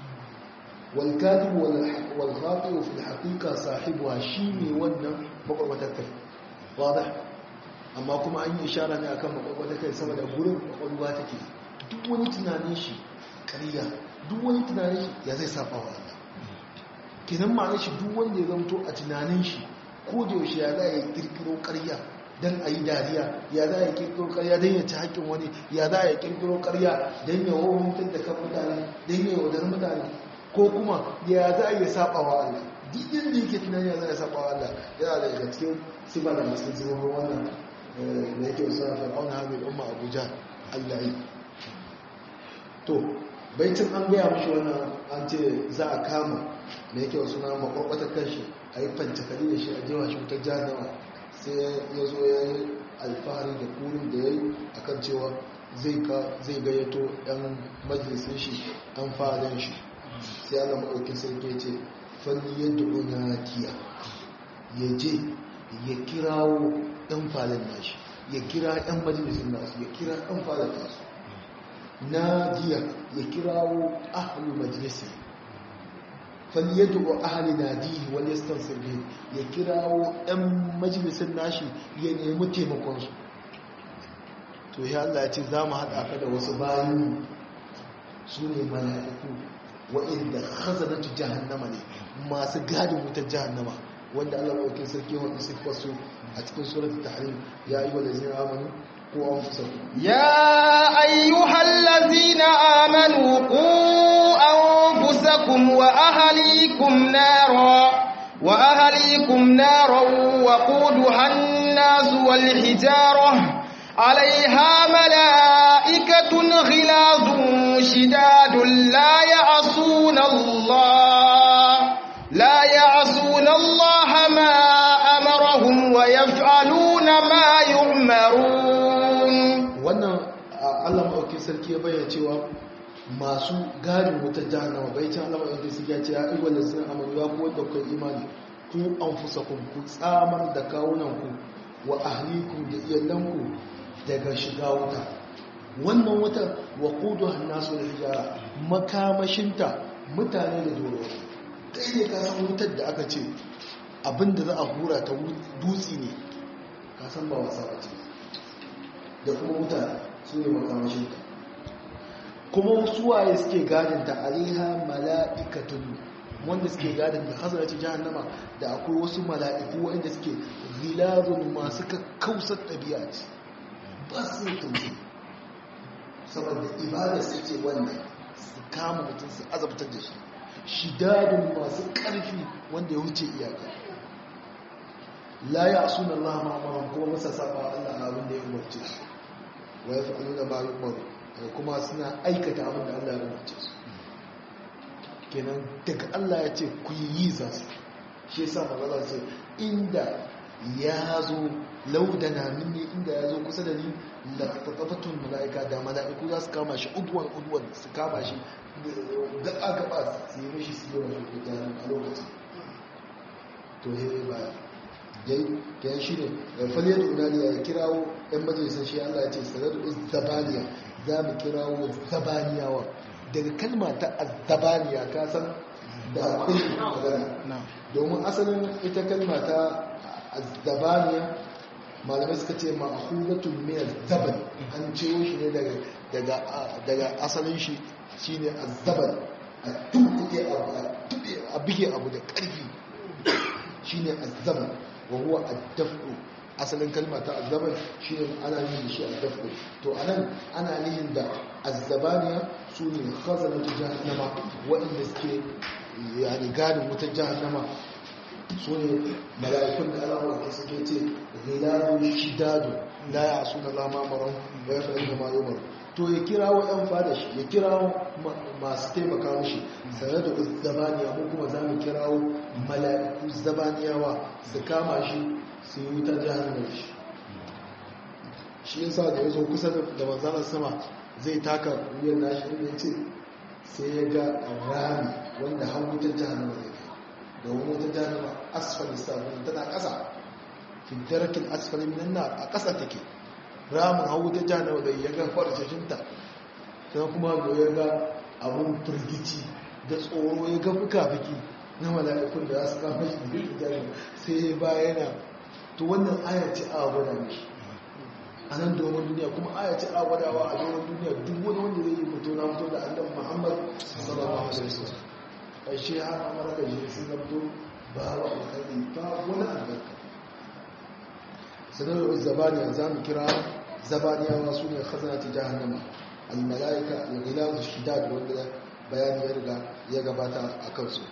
والكاذب والخاطئ في الحقيقة صاحبها شيني wannan makwakwatar kai واضح amma kuma an yi ishara ne akan makwakwatar kai saboda gurin kwakwalwa take duk wani tunanin shi ƙarya duk wani tunanin shi ya zai saba wa Allah kenan ma'ana shi duk wanda ya zamto a tunanin shi ko da yaushe ya za ya kirkiro ƙarya dan a yi dariya ya za ya kirkiro ƙarya don ya ci haƙƙin wani ya za ya kirkiro ƙarya don ya wawantar da kan mutane don ya yaudar mutane ko kuma ya za a iya saba wa Allah duk inda yake tunani ya za a saba wa Allah yana da daga cikin sifa da masu zuwa wannan da yake wasu na fir'auna hamil umma abuja Allah yi to baitin an gaya mashi wannan an ce za a kama da yake wasu na makwakwatar kanshi a yi fancakali da shi a jewa shi wutar jahannama sai ya zo ya yi alfahari da kurin da ya yi akan cewa zai gayyato 'yan majalisun shi an fadon shi sai ana maɗauki sarki ce fanni yadda unatiya ya je ya kirawo ɗan falon nashi ya kira ɗan majalisun nasu ya kira ɗan falon nasu na jiya ya kirawo ahalu majalisi fanni yadda wa ahali na dihi wani yastan sirri ya kirawo ɗan majalisun nashi ya nemi taimakonsu to ya Allah ya ce za mu haɗa ka da wasu bayan su ne mala'iku waɗanda khazanatu jahannama ne masu gadin wutar jahannama wanda Allah maɗaukin sarki wanda siffar su a cikin surat tahrim ya yi wa lazina amanu ko an fusa ya ayyuhal lazina amanu ku anfusakum wa ahlikum nara wa ahlikum nara wa quduha an-nas wal hijarah عليها ملائكة غلاظ شداد لا يعصون الله لا يعصون الله ما أمرهم ويفعلون ما يؤمرون wannan Allah maɗauki sarki ya bayyana cewa masu gadin wutar jahannama bai can Allah maɗauki sarki ya ce ya iwa da sun amaru ya kuwa da kai imani ku an fusa ku tsamar da kawunanku wa ahlikum da iyalanku daga shiga wuta wannan wutar wa kudu hannasu da hijara makamashinta mutane da doro kai ne kasan wutar da aka ce abinda za a hura ta dutse ne kasan ba wasa ba ce da kuma mutane su ne makamashinta kuma suwaye suke gadinta alaiha mala'ikatun wanda suke gadin da hazarci jahannama da akwai wasu mala'iku wanda suke zilazun masu kakkausar ɗabi'a ce ba su tausayi saboda ibada su ce wannan su kama mutum su azabtar da shi shidadin masu ƙarfi wanda ya wuce iyaka la ya suna Allah ma'amaran kuma masa saba Allah a abin da ya umarce su wa ya fa'alu da ma'alu umaru kuma suna aikata abin da Allah ya umarce su kenan daga Allah ya ce ku yi za su shi yasa magana ce inda ya zo laudana minni inda ya zo kusa da ni lafatafatun mala'ika da mala'iku za su kama shi udwan udwan su kama shi gaba gaba su yi mishi su yi wani gudanar a lokacin to he ba dai yan shi ne faliyar unaniya ya kirawo yan majalisar shi allah ya ce sanar da zabaniya za mu kirawo zabaniyawa daga kalma ta azzabaniya ka san da akwai magana domin asalin ita kalma ta azzabaniya malamai suka ce ma'ahudatun min azzaban an ciwo shi ne daga daga daga asalin shi shine azzaban a tuɓe abu a bige abu da ƙarfi shine azzaban wa huwa addafu asalin kalma ta azzaban shine ana yin shi addafu to anan ana yin da azzabaniya su ne khazanatu jahannama waɗanda suke yani gadin wutar jahannama su ne mala'ikun da Allah wa suke ce ghiladu shidadu la ya'suna la ma maran wa yaf'alu ma yumar to ya kirawo yan fada shi ya kirawo masu taimaka mishi sanar da zabaniya mu kuma za mu kirawo mala'iku zabaniyawa su kama shi su yi wutar jahannama shi shi yasa da ya zo kusa da manzanar sama zai taka wuyan nashi inda ya ce sai ya ga rami wanda har wutar jahannama zai kai da wani wutar jahannama asfali sabon tana ƙasa fintarakin asfali minan na a ƙasa take ramin har wutar jahannama zai ya ga farcashinta sai kuma da ya ga abun firgici da tsoro ya ga fuka-fuki na mala'ikun da za su kama shi da wutar jahannama sai ya bayana to wannan aya ce a gwada mishi a nan domin duniya kuma aya ce a gwadawa a domin duniya duk wani wanda zai yi fito na fito da annabi muhammad sallallahu alaihi wasallam ƙarshe har amara da shi sun zamto ba wa alkhairi ba wani albarka sanarwar zabaniya za mu kira zabaniyawa su ne khazanati jahannama al-malaika al-ghilaz shidad wanda bayani ya riga ya gabata a kansu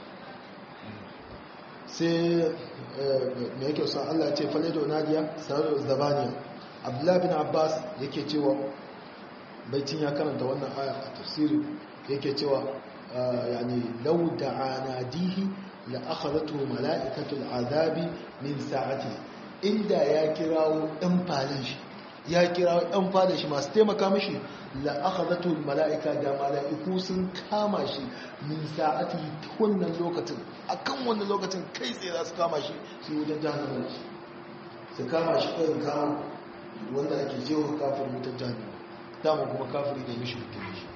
sai me yake son Allah ce faledo nadiya sanarwar zabaniya abdullahi bin abbas yake cewa baitin ya karanta wannan aya a tafsiri yake cewa yani law da'anadihi la akhadatu mala'ikatul azabi min sa'ati inda ya kirawo dan falin shi ya kirawo dan falin shi masu taimaka mishi la akhadatu mala'ika da mala'iku sun kama shi min sa'ati wannan lokacin akan wannan lokacin kai tsaye za su kama shi su yi wajen jahannama su kama shi kai kawo wanda ake jewa kafirin wutar jahannama dama kuma kafiri da mishi hukumin shi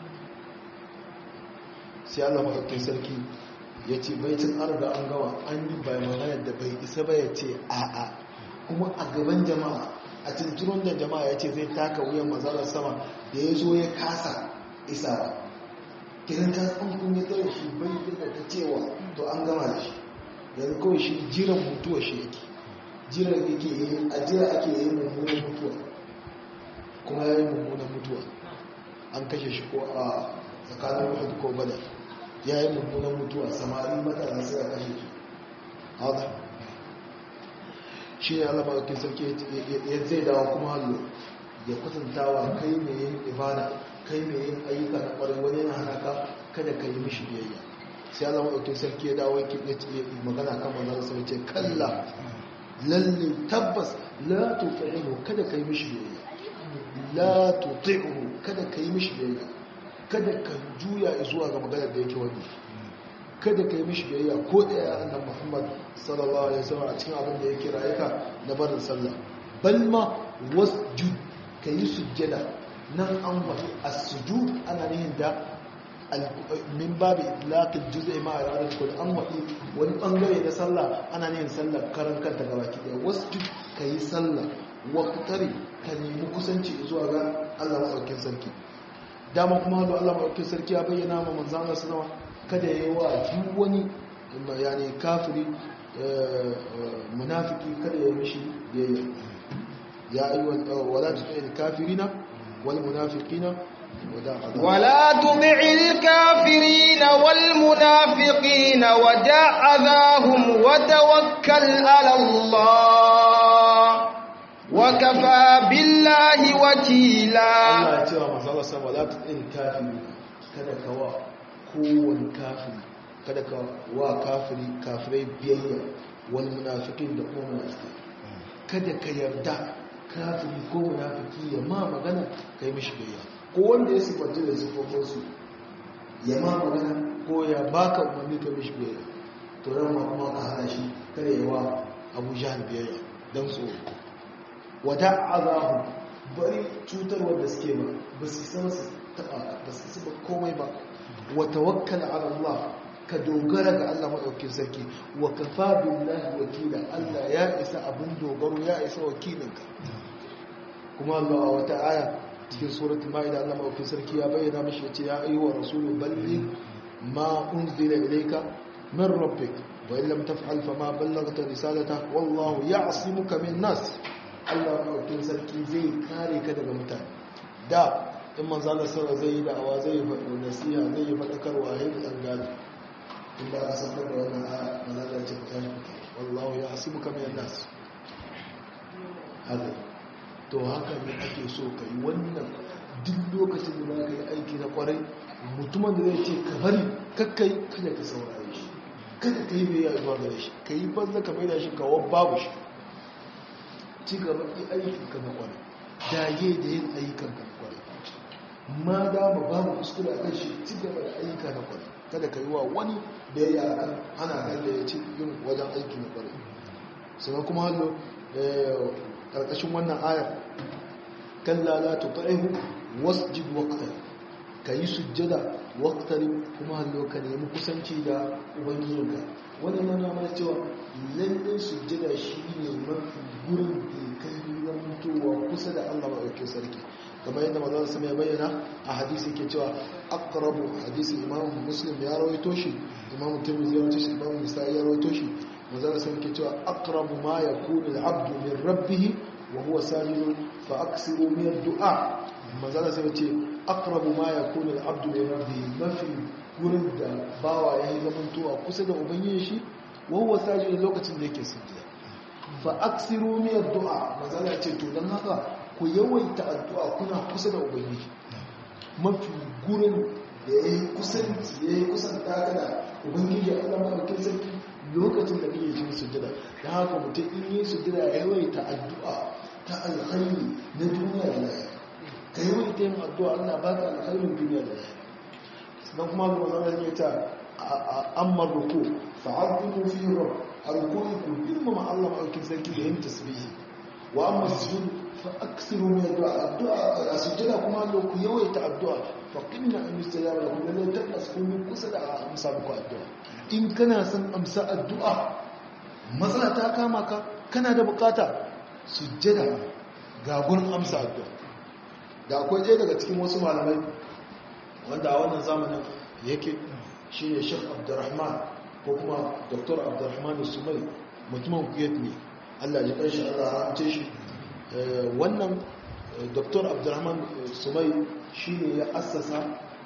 sai Allah maɗaukin sarki ya ce baitin an riga an gawa an yi bayanan da bai isa ba ya ce a'a kuma a gaban jama'a a cincirin da jama'a ya ce zai taka wuyan mazalar sama da ya zo ya kasa isa ba kiran ta an kun ya tsaye shi bai da ta cewa to an gama da shi yanzu kawai shi jiran mutuwa shi yake jiran yake yi a jira ake yi mummunan mutuwa kuma ya yi mummunan mutuwa an kashe shi ko a tsakanin uhud ko badar ya yi mummunan mutuwa samari matasa sai a kashe su haka shi ne allama da sarki ya zai dawo kuma hallo ya kwatantawa kai mai yin ibada kai mai yin ayyuka na ƙwarin wani yana haka kada ka yi mishi biyayya sai allama da sarki ya dawo ya magana kan manzan sai ce kalla lalle tabbas la tuti'uhu kada ka yi mishi biyayya la tuti'uhu kada ka yi mishi biyayya kada ka juya zuwa ga maganar da yake wani kada ka yi mishi biyayya ko da ya annan muhammad sallallahu alaihi wasallam a cikin abin da yake rayuka na barin sallah bal ma wasjud ka yi sujjada nan an wani as-sujud ana nihin da min babu itlaqil juz'i ma iradat kul an wani wani bangare na sallah ana nihin sallah karan kanta gabaki daya wasjud ka yi sallah waqtari ka nemi kusanci zuwa ga Allah madaukakin sarki dama kuma da Allah maɗauki sarki ya bayyana ma manzan Allah sanawa kada ya yi wa duk wani yani kafiri munafiki kada ya mishi biyayya ya ayi wala tu'il kafirina wal munafiqina ولا تطع الكافرين والمنافقين ودع أذاهم وتوكل على الله وكفى بالله وكيلا Allah ya ce wa manzo Allah sama la tu'il kafiri kada ka wa kowane kafiri kada ka wa kafiri kafirai biyayya wal munafiqin da kuma munafiki kada ka yarda kafiri ko munafiki ya ma magana kai mishi biyayya ko wanda ya sifanta da sifofin su ya ma magana ko ya baka umarni kai mishi biyayya to ran ma kuma ka hana shi kada ya wa Abu Jahl biyayya dan tsoro wada azahu bari cutarwar da suke ba ba su isa su taɓa ba su isa komai ba wa tawakkal ala Allah ka dogara ga Allah maɗaukin sarki wa kafa billahi wakila Allah ya isa abin dogaro ya isa wakilinka kuma Allah a wata aya cikin suratul maida Allah maɗaukin sarki ya bayyana mishi yace ya ayyuha rasulu balligh ma unzila ilayka min rabbik wa in lam taf'al fama ballaghta risalatahu wallahu ya'simuka min nas Allah maɗaukin sarki zai kare ka daga mutane da in manzo Allah sallallahu zai yi da'awa zai yi nasiha zai yi fadakarwa a hin tsangani in ba a sanar da wannan aya manzo ce ta tashi wallahu ya hasibuka min nas haka to haka ne ake so ka yi wannan duk lokacin da za ka yi aiki na kwarai mutumin da zai ce ka bari kakkai kada ka saurare shi kada ka yi mai yi zuwa gare shi ka yi banza ka mai da shi kawo babu shi ci gaba yi aikin ka na kwarai dage da yin ayyukan ka na kwarai ma dama babu kuskure a kan shi ci gaba da ayyuka na kwarai kada ka yi wa wani da ya yi a kan hana kan da ya ci yin wajen aiki na kwarai sannan kuma hannu karkashin wannan ayar kan lalata ta'ihu wasjid waqtan ka yi sujjada waqtarin kuma hallo ka nemi kusanci da ubangijinka wannan yana mana cewa lallai sujjada shi ne mafi gurin da kai zamantowa kusa da Allah maɗauki sarki kamar yadda mazan su mai bayyana a hadisi ke cewa aqrabu hadisi imam muslim ya rawaito shi imam tirmidhi ya rawaito shi imam nisa'i ya rawaito shi mazan su ke cewa aqrabu ma yakunu al-abdu min rabbih wa huwa sajid fa aksiru min ad-du'a mazan su ce aqrabu ma yakunu al-abdu min rabbih mafi gurin da bawa ya yi zamantowa kusa da ubangiji shi wa huwa sajid lokacin da yake sujjada fa aksiru min ad-du'a mazan ce to dan haka ku yawaita addu'a kuna kusa da ubangiji mafi gurin da ya yi kusanci ya yi kusanta ka da ubangiji a Allah maɗaukin sarki lokacin da kake cikin sujjada da haka mutum in yi sujjada ya yawaita addu'a ta alkhairi na duniya da lafiya ka yawaita yin addu'a Allah ba ka alkhairin duniya da lafiya sannan kuma ga mazan ya ta amma ruku fa'addu fi rabb alkuri ku girmama Allah maɗaukin sarki da yin tasbihi wa amma sujud فأكثروا من الدعاء الدعاء أسجد كما لو كيويت الدعاء فقمنا أن يستجاب لكم لأنه تبس كل من قصد أمسى بكم الدعاء إن كان سن أمسى الدعاء مثلا تاكامك كان da bukata sujjada ga gurin amsa addu'a da akwai ɗaya daga cikin wasu malamai wanda a wannan zamanin yake shine Sheikh Abdulrahman ko kuma Dr. Abdulrahman Sumai mutumin Kuwait ne Allah ya kai shi Allah ya rahmace shi wannan dr abdurrahman sumai shi ne ya assasa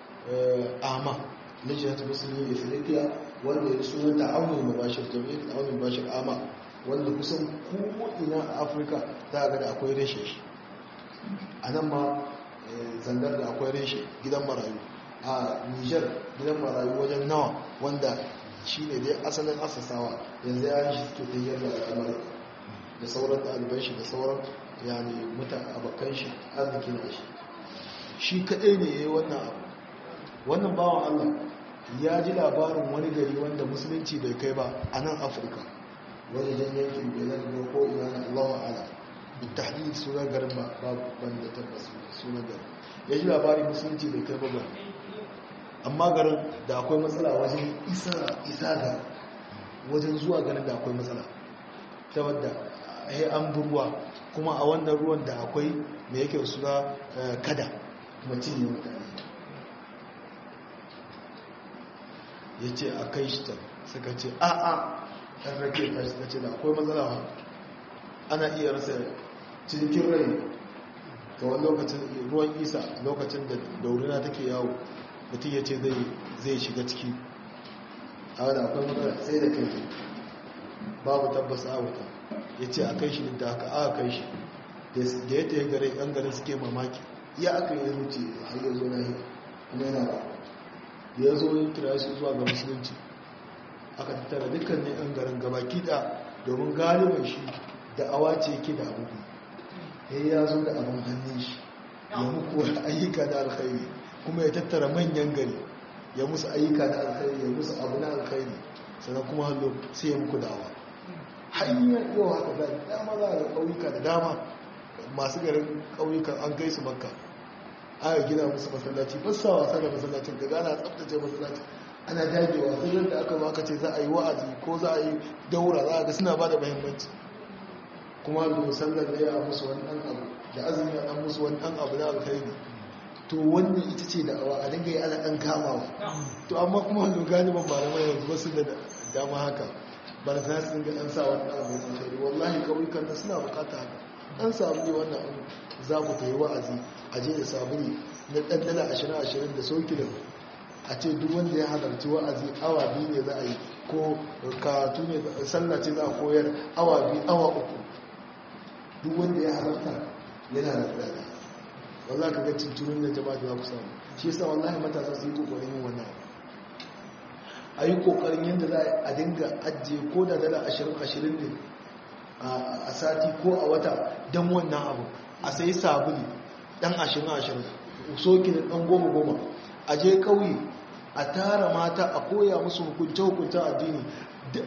ama na jihar musulmi ethiopia wanda ya suna da aunin mabashir jami'in aunin mabashir ama wanda kusan ko'ina a afirka za a gada akwai reshe shi a nan ma zandar da akwai reshe gidan marayu a niger gidan marayu wajen nawa wanda shi ne dai asalin assasawa yanzu ya yi shi suke tayyar da al'amari da sauran ɗaliban shi da sauran yani mutan abokan shi arziki na shi shi kaɗai ne ya yi wannan abu wannan bawan allah ya ji labarin wani gari wanda musulunci bai kai ba a nan afirka wani jan yankin benin ne ko ina na allahu ala da tahdid sunan garin ba ban da tabbas sunan garin ya ji labarin musulunci bai kai ba ba amma garin da akwai matsala wajen isa ga wajen zuwa garin da akwai matsala ta wadda ya an ruwa kuma a wannan ruwan da akwai mai yake suna kada mutum ne mutane ya ce a kai shi ta suka ce a a ɗan rake ta suka ce da akwai matsala ana iya rasa cikin rai ga wani lokacin ruwan isa lokacin da daurina take yawo mutum ya ce zai shiga ciki a wadda akwai matsala sai da kai babu tabbas a wuta ya ce a kai shi da haka aka kai shi da ya taya gare yan garin suke mamaki ya aka yi zuci har ya zo na yi kuma yana ba da ya zo yin kira su zuwa ga musulunci aka tattara dukkan ne yan garin gaba kiɗa domin galibin shi da awa ce ke da abu ya ya zo da abin hannun shi ya muku ayyuka da alkhairi kuma ya tattara manyan gari ya musu ayyuka da alkhairi ya musu abu na alkhairi sannan kuma hallo sai ya muku dawa hanyar yau haka da dama za a ƙauyuka da dama masu garin ƙauyukan an kai su makka aka gina musu masallaci ba sa wasa da masallacin ka gana tsabtace masallacin ana dagewa sai da aka zo aka ce za a yi wa'azi ko za a yi daura za a ga suna ba da muhimmanci kuma da sallar da ya musu wani ɗan abu da azumi ya ɗan musu wani ɗan abu na alkhairi to wannan ita ce da awa a dinga yi ana ɗan kamawa to amma kuma wanda galiban malamai yanzu ba su da dama haka ba da za su dinga ɗan sa wani abu na alkhairi wallahi kauyukan nan suna bukata haka ɗan samu ne wannan abu za ku ta yi wa'azi a je da sabuni na ɗan dala ashirin ashirin da sauƙilin a ce duk wanda ya halarci wa'azi awa biyu ne za a yi ko karatu ne sallah ce za a koyar awa biyu awa uku duk wanda ya halarta yana da tsada wallah ka ga cincirin da jama'a da za ku samu shi yasa wallahi matasa su yi kokarin yin wannan a yi kokarin yadda za a dinga ajiye ko da dala ashirin ashirin ne a sati ko a wata don wannan abu a sayi sabuli dan ashirin ashirin soki da dan goma goma a je kauye a tara mata a koya musu hukunce-hukuncen addini duk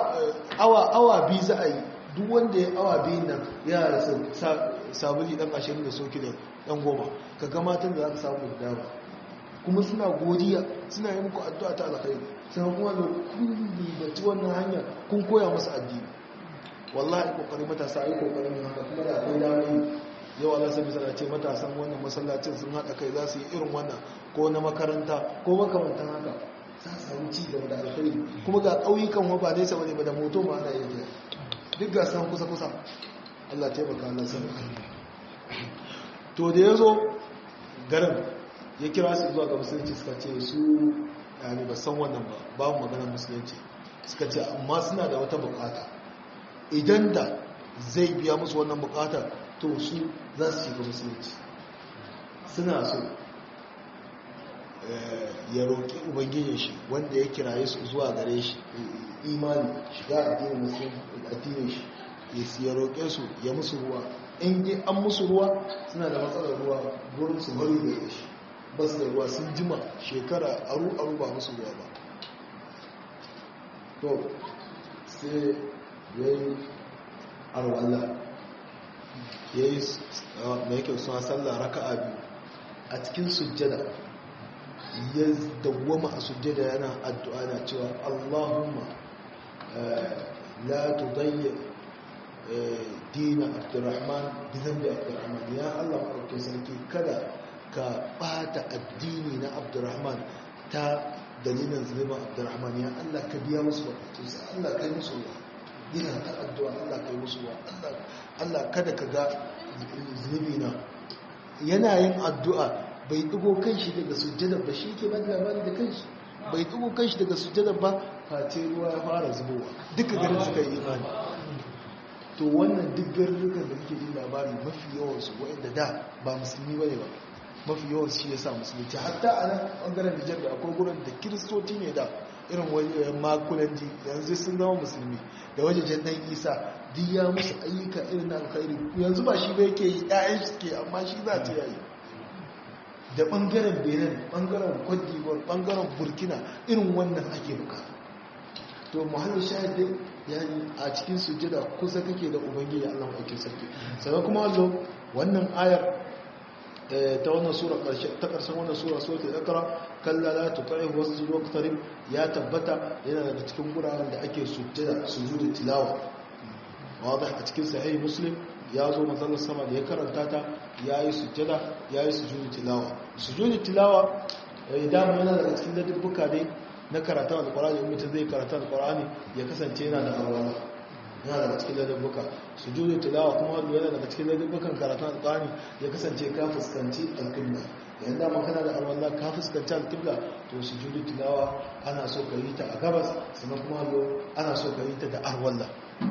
awa biyu za a yi duk wanda ya awa biyun nan ya rasa sabuli dan ashirin da soki da dan goma ka ga matan da za ka samu da dama kuma suna godiya suna yi muku addu'a ta alkhairi sannan kuma da kun ribaci wannan hanya kun koya musu addini wallahi kokarin matasa ai kokarin yin haka kuma da akwai damar yau Allah sai bisa ce matasan wannan masallacin sun haɗa kai za su yi irin wannan ko na makaranta ko makamantan haka za su samu ci gaba da alkhairi kuma ga ƙauyukan wa ba nesa bane ba da moto ma ana yin duk ga san kusa kusa Allah taimaka Allah san to da yazo garin ya kira su zuwa ga musulunci suka ce su yani ba san wannan ba babu maganar musulunci suka ce amma suna da wata bukata idan da zai biya musu wannan bukatar to su za su shiga musulunci suna so ya roƙi ubangijin shi wanda ya kiraye su zuwa gare shi imani shiga addinin shi ya roƙe su ya musu ruwa in yi an musu ruwa suna da matsalar ruwa gurin su bari da shi ba su da ruwa sun jima shekara aru-aru ba musu ruwa ba to sai ya yi arwallah ya yi da yake suna sallah raka a biyu a cikin sujjada ya dawwama a sujjada yana addu'a na cewa allahumma la tudayya dina abdurrahman bizan da abdurrahman ya allah maɗauke sarki kada ka ɓata addini na abdurrahman ta dalilin zulman abdurrahman ya allah ka biya musu bukatunsa allah ka yi musu ruwa yana ta addu'a allah ka yi musu ruwa allah kada ka ga zunubi na yana yin addu'a bai ɗigo kanshi daga sujjadar ba shi ke ba da labari da kanshi bai ɗigo kanshi daga sujjadar ba face ruwa ya fara zubowa duka garin suka yi imani to wannan duk garurrukan da muke jin labari mafi yawansu wa'inda da ba musulmi ba ne ba mafi yawan shi ya sa musulunci hatta a nan ɓangaren nijar da akwai gurin da kiristoci ne da irin wajen makulanji yanzu sun zama musulmi da wajejen dan isa duk ya musu ayyuka irin na alkhairi yanzu ba shi ba yake yi ƴaƴan shi ke amma shi za ta yayi da ɓangaren benin ɓangaren kwadiwar ɓangaren burkina irin wannan ake bukata to muhallin shahid dai yani a cikin sujjada kusa kake da ubangiji Allah ake sarki sannan kuma wallo wannan ayar ta wannan sura ta karshen wannan sura suratul iqra kalla la tuti'hu wasjud waqtarib ya tabbata yana daga cikin guraren da ake sujjada sujudu tilawa wadih a cikin sahih muslim ya zo manzon sama da ya karanta ta yayi sujjada yayi sujudu tilawa sujudu tilawa idan yana daga cikin ladabbuka dai na karatu alqur'ani mutum zai karatu alqur'ani ya kasance yana da alwala yana daga cikin ladabbuka sujudu tilawa kuma yana daga cikin ladabbukan karatu alqur'ani ya kasance ka fuskanci alqibla yayin da man kana da alwala ka fuskanci alqibla to sujudu tilawa ana so ka yi ta a gabas sannan kuma ana so ka yi ta da alwala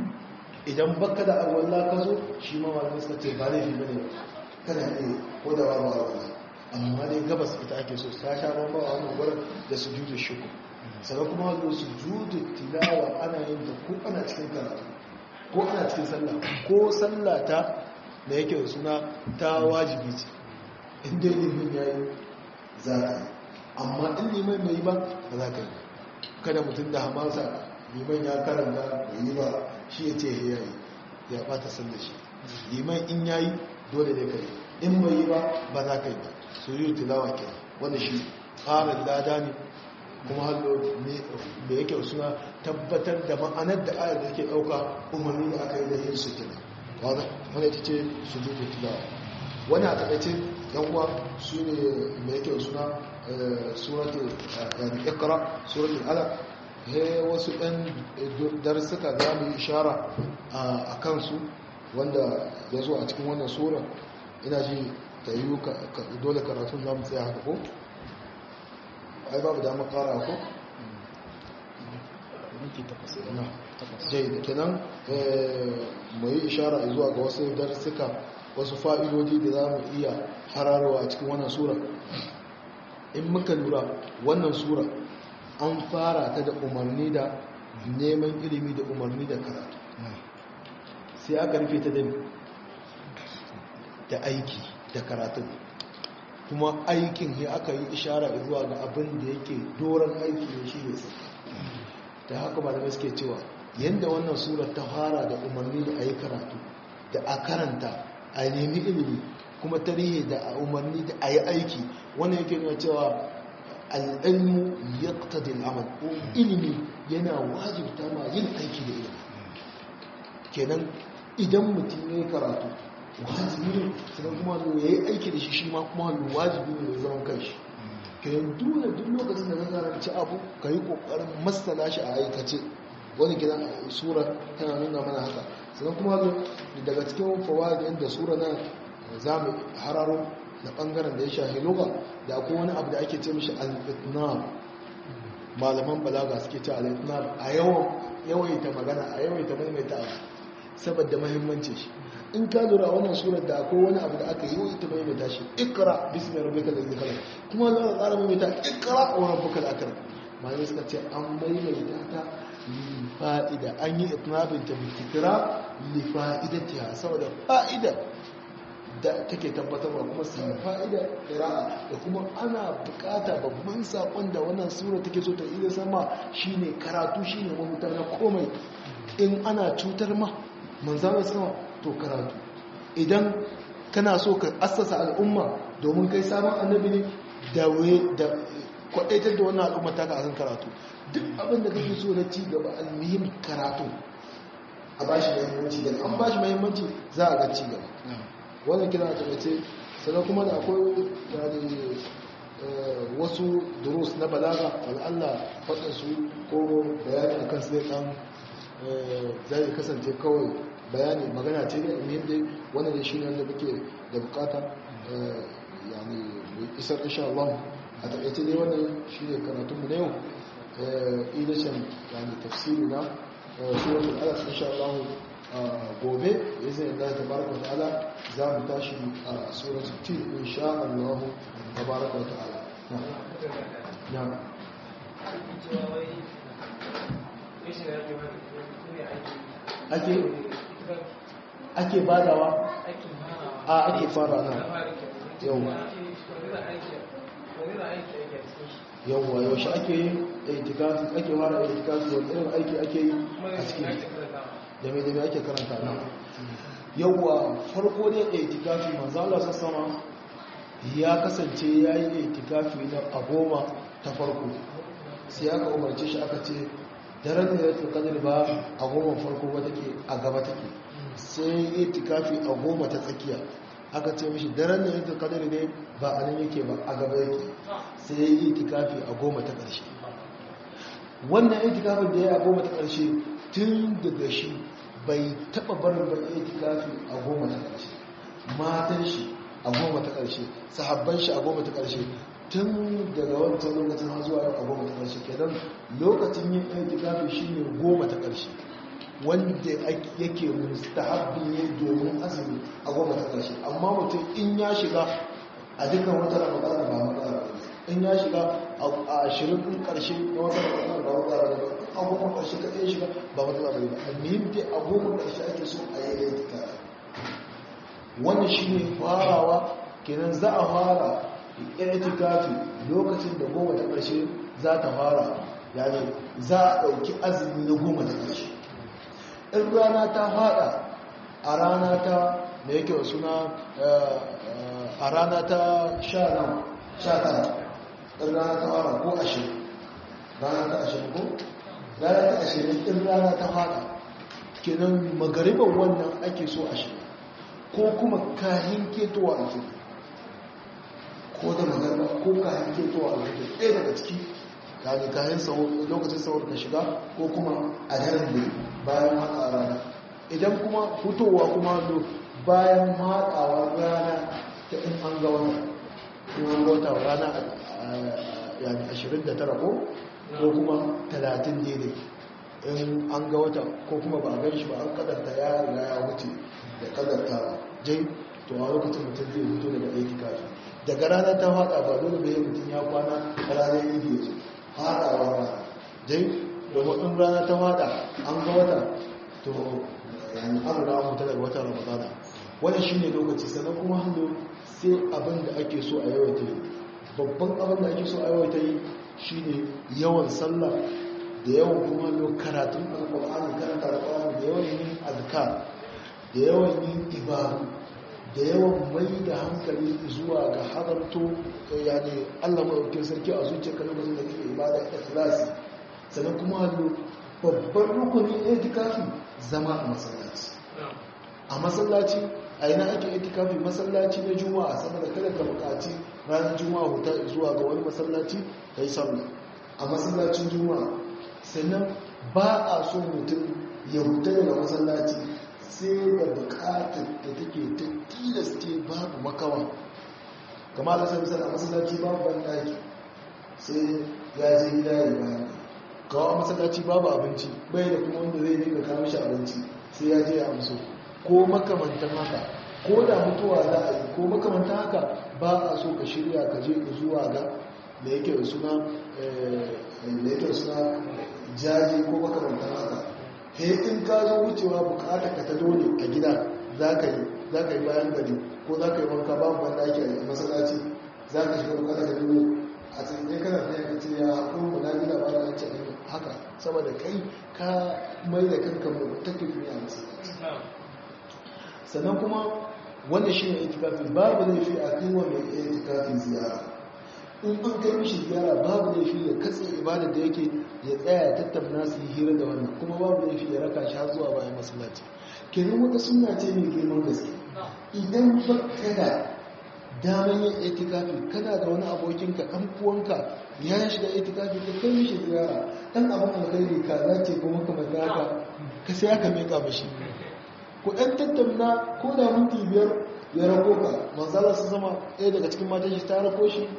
idan baka da alwala ka zo shi ma malamai suka ce ba laifi bane kana iya ko da babu alwala amma dai gabas ita ake so ta sha bamba a wannan gurin da sujudu shukr sannan kuma wanda sujudu tilawa ana yin ta ko ana cikin karatu ko ana cikin sallah ko sallah ta da yake da suna ta wajibi ce inda limin ya yi za ka yi amma in liman mai yi ba ba za ka yi kada mutum da hamasa liman ya karanta bai yi ba shi ya ce ya yi ya bata sallah shi liman in ya yi dole ne kai in bai yi ba ba za ka yi ba su yi tilawa ke wanda shi ƙarin lada ne kuma hallo da yake suna tabbatar da ma'anar da ayar da ke ɗauka umarni da aka yi da yin su kina wanda ita ce su yi tilawa wani a taƙaice yan uwa su ne da yake suna suratul ikra suratul alaq he wasu ɗan darsuka za mu yi ishara a kansu wanda ya zo a cikin wannan sura ina ji ta yi dole karatun za mu tsaye haka ko? ai babu damar ƙara ko? jai da kenan mu yi ishara zuwa ga wasu darsuka wasu fa'idodi da za mu iya hararwa a cikin wannan sura in muka lura wannan sura an fara ta da umarni da neman ilimi da umarni da karatu sai aka rufe ta da aiki da karatu kuma aikin ya aka yi ishara zuwa ga abin da yake doron aiki ne shi ne da haka ba da suke cewa yadda wannan surar ta fara da umarni da a yi karatu da a karanta a nemi ilimi kuma tarihi da a umarni da a yi aiki wannan yake nuna cewa al'ilmu ya ƙtadil amal ilimi yana wajibta ma yin aiki da ilimi kenan idan mutum ya yi karatu wajibi ne sannan kuma zo ya yi aiki da shi shi ma kuma wajibi ne ya zama kanshi kenan dole duk lokacin da ka karanci abu ka yi ƙoƙarin masana shi a aikace wani gidan sura tana nuna mana haka sannan kuma zo daga cikin fawaidin da sura na za mu hararo da ɓangaren da ya shahi luga da akwai wani abu da ake ce mishi al-itnab malaman balaga suke ce al-itnab a yawan yawaita magana a yawaita maimaita abu saboda muhimmanci shi in ka lura wannan surar da akwai wani abu da aka yawaita maimaita shi ikra bismi rabbika alladhi khalaq kuma za ka tsara maimaita ikra wa rabbukal akram malamai suka ce an maimaita ta li fa'ida an yi itnabin ta bi tikra li fa'idatiha saboda fa'ida da take tabbatarwa kuma su fa'ida ƙira'a da kuma ana bukata babban saƙon da wannan sura take so ta iya sama shine karatu shine mahutar na komai in ana cutar ma manzana sama to karatu idan kana so ka assasa al'umma domin kai sabon annabi ne da kwaɗaitar da wannan al'umma ta kan karatu duk abin da kake so na ci gaba almihim karatu a bashi mahimmanci da an bashi mahimmanci za a ga ci gaba wannan kira ta mace sannan kuma da akwai wasu durus na balaga al'alla faɗinsu ko bayani a kan zai ɗan zai kasance kawai bayani magana ce da muhim dai wannan da shi ne wanda muke da bukata yani isar insha Allah a taƙaice dai wannan shi ne karatunmu na yau idashin yani tafsiri na suratul alaq insha Allah gobe izin Allah tabaraka wa ta'ala za mu tashi a suratul tin insha Allah tabaraka wa ta'ala na ake ake badawa a ake fara na yau yawwa yaushe ake yin itikafi ake fara itikafi wani irin aiki ake yi a cikin da mai da mai ake karanta na yawwa farko ne itikafi manzo Allah sassama ya kasance ya yi itikafi na a goma ta farko sai aka umarce shi aka ce daren da ya tukadar ba a goma farko ba take a gaba take sai yi itikafi a goma ta tsakiya aka ce mishi daren da ya tukadar ne ba a nan yake ba a gaba yake sai yi itikafi a goma ta ƙarshe wannan itikafin da ya a goma ta ƙarshe tun daga shi bai taɓa barin ba itikafi a goma ta ƙarshe matan shi a goma ta ƙarshe sahabban shi a goma ta ƙarshe tun daga wancan lokacin har zuwa a goma ta ƙarshe kenan lokacin yin itikafi shine goma ta ƙarshe wanda yake mustahabbi ne domin azumi a goma ta ƙarshe amma mutum in ya shiga a dukkan wata ramadana ba matsala in ya shiga a ashirin ɗin ƙarshe na wata ramadana ba matsala ba a goma ƙarshe ka ɗaya shiga ba matsala ba ba almihim dai a goma ƙarshe ake so a yi itikafi wannan shine farawa kenan za a fara itikafi lokacin da goma ta ƙarshe za ta fara yani za a ɗauki azumi na goma ta ƙarshe in rana ta fada a rana ta da yake wa suna a rana ta sha nan sha tara ɗin rana ta fara ko ashirin rana ta ashirin ko rana ta ashirin ɗin rana ta fara kenan magariban wannan ake so a shiga ko kuma kahin ketowa alfijir ko da magana ko kayan ketowa a wajen ɗaya daga ciki kayan kayan lokacin saurin ka shiga ko kuma a daren da bayan haɗa rana idan kuma fitowa kuma do bayan haɗawa rana ta in an ga wata in an ga wata rana yani 29 ko ko kuma 30 daidai in an ga wata ko kuma ba a gan shi ba an kadanta ya riga ya wuce da kadanta jai to a lokacin mutum zai fito daga aiki kafin daga ranar ta fada ba dole bai mutum ya kwana a ranar idi ya ce fadawa rana dai domin in rana ta fada an ga wata to yani an riga mutu daga watan ramadana wani shi ne lokaci sannan kuma hannu sai abin da ake so a yawaita yi babban abin da ake so a yawaita yi shi ne yawan sallah da yawan kuma hannu karatun alkur'ani karanta alkur'ani da yawan yin azkar da yawan yin ibadu da yawan mai da hankali zuwa ga hadarto yani Allah maɗaukin sarki a zuciya kan lokacin da kake ibada ikhlasi sannan kuma hallo babban rukuni itikafi zama a masallaci a masallaci a ina ake itikafi masallaci na juma'a saboda kada ka buƙaci ranar juma'a huta zuwa ga wani masallaci ka yi sallah a masallacin juma'a sannan ba a so mutum ya huta daga masallaci sai da bukatar da take ta tilaste babu makawa kama da sami sana masallaci babu bandaki sai ya je gida ya bayan kawo masallaci babu abinci bai da kuma wanda zai dinga kawo shi abinci sai ya je ya amso ko makamantan haka ko da mutuwa za a yi ko makamantan haka ba a so ka shirya ka je zuwa ga da yake da suna da yake da suna jaji ko makamantan haka sai in ka zo wucewa bukata ka ta dole a gida za ka yi bayan gari ko za ka yi wanka babu wanda ake a masallaci za ka shiga bukata ka dole a tsaye kana da yanka ce ya haƙon mu na gida ba da ce haka saboda kai ka mai da kanka mu ta tafi a masallaci sannan kuma wanda shi ne itikafi babu laifi a kai wa mai itikafi ziyara in an kai mishi ziyara babu laifi ya katse ibadar da yake ya tsaya ya tattauna su yi hira da wannan kuma babu laifi ya raka shi har zuwa bayan masallaci kenan wata suna ce mai girman gaske idan ba da daman yin itikafi kana da wani abokinka ɗan uwanka ya shiga itikafi ka kai mishi ziyara ɗan abin alkhairi ka zace ko makamanta haka ka sai aka meka mashi ku ɗan tattauna ko da minti biyar ya rako ka manzala su zama ɗaya daga cikin matan shi ta rako shi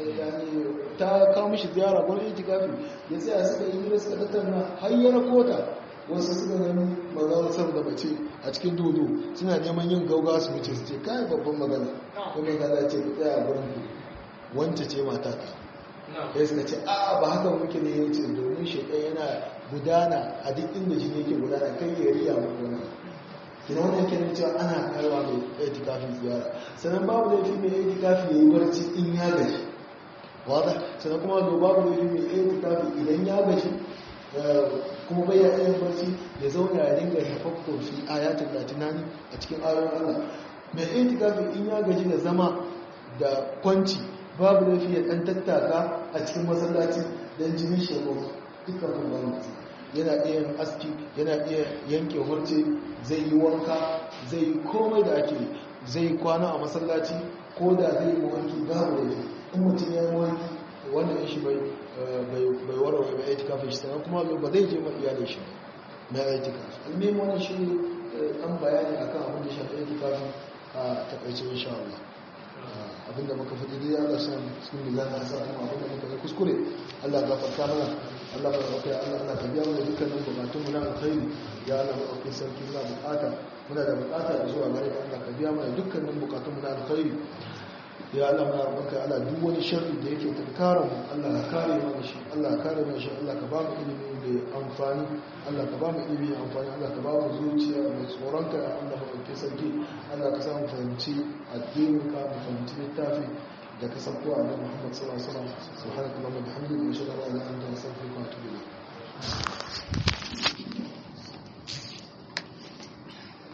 ta kawo mishi ziyara gwani itikafi ya tsaya suka yi hira suka tattauna har ya rako ta wasu suka gani manzala sam da mace a cikin dodo suna neman yin gauga su wuce su ce kai babban magana kuma magana ce ku tsaya gurin ku wance ce mata ta ya suka ce a ba haka muke ne ya ce domin shekai yana gudana a duk inda jini yake gudana kai ya riya muku wani kina wannan kenan cewa ana kaiwa mai itikafin ziyara sannan babu laifi mai itikafi ya yi barci in ya gaji wada sannan kuma da babu laifi mai itikafi idan ya gaji kuma bai ya yin barci ya zauna ya dinga hafafko shi ayatul latinani a cikin ayoyin Allah mai itikafi in ya gaji da zama da kwanci babu laifi ya dan tattaka a cikin masallaci dan jinin shego dukkan kuma yana iya yin aski yana iya yanke hurce zai yi wanka zai yi komai da ake zai kwana a masallaci ko da zai yi mawanki babu da in mutum ya yi mawanki wanda ya shi bai warware mai aitika fi shi sannan kuma ba zai je ma iyalin shi na aitika almin wannan shi an bayani akan abin da shafi aitika a takaice insha Allah abinda muka faɗi dai Allah sa cikin mizan da sa kuma abinda muka yi kuskure Allah ya gafarta mana Allah ya gafarta Allah Allah ka biya mana dukkanin bukatun mu na alkhairi ya Allah mu sarki muna bukata muna da bukata da zuwa gare ka Allah ka biya mana dukkanin bukatun mu na alkhairi ya Allah muna roƙonka Allah duk wani sharri da yake tunkara mu Allah ka kare mana shi Allah ka kare mana shi Allah ka ba mu ilimi da amfani Allah ka ba mu ilimi da amfani Allah ka ba mu zuciya mai tsoronka ya Allah mu ɗauke sarki Allah ka samu fahimci addinin ka mu fahimci littafi da ka sauko a nan Muhammad sallallahu alaihi wasallam subhanakallahumma wa bihamdika ashhadu an la ilaha illa anta astaghfiruka wa atubu ilayk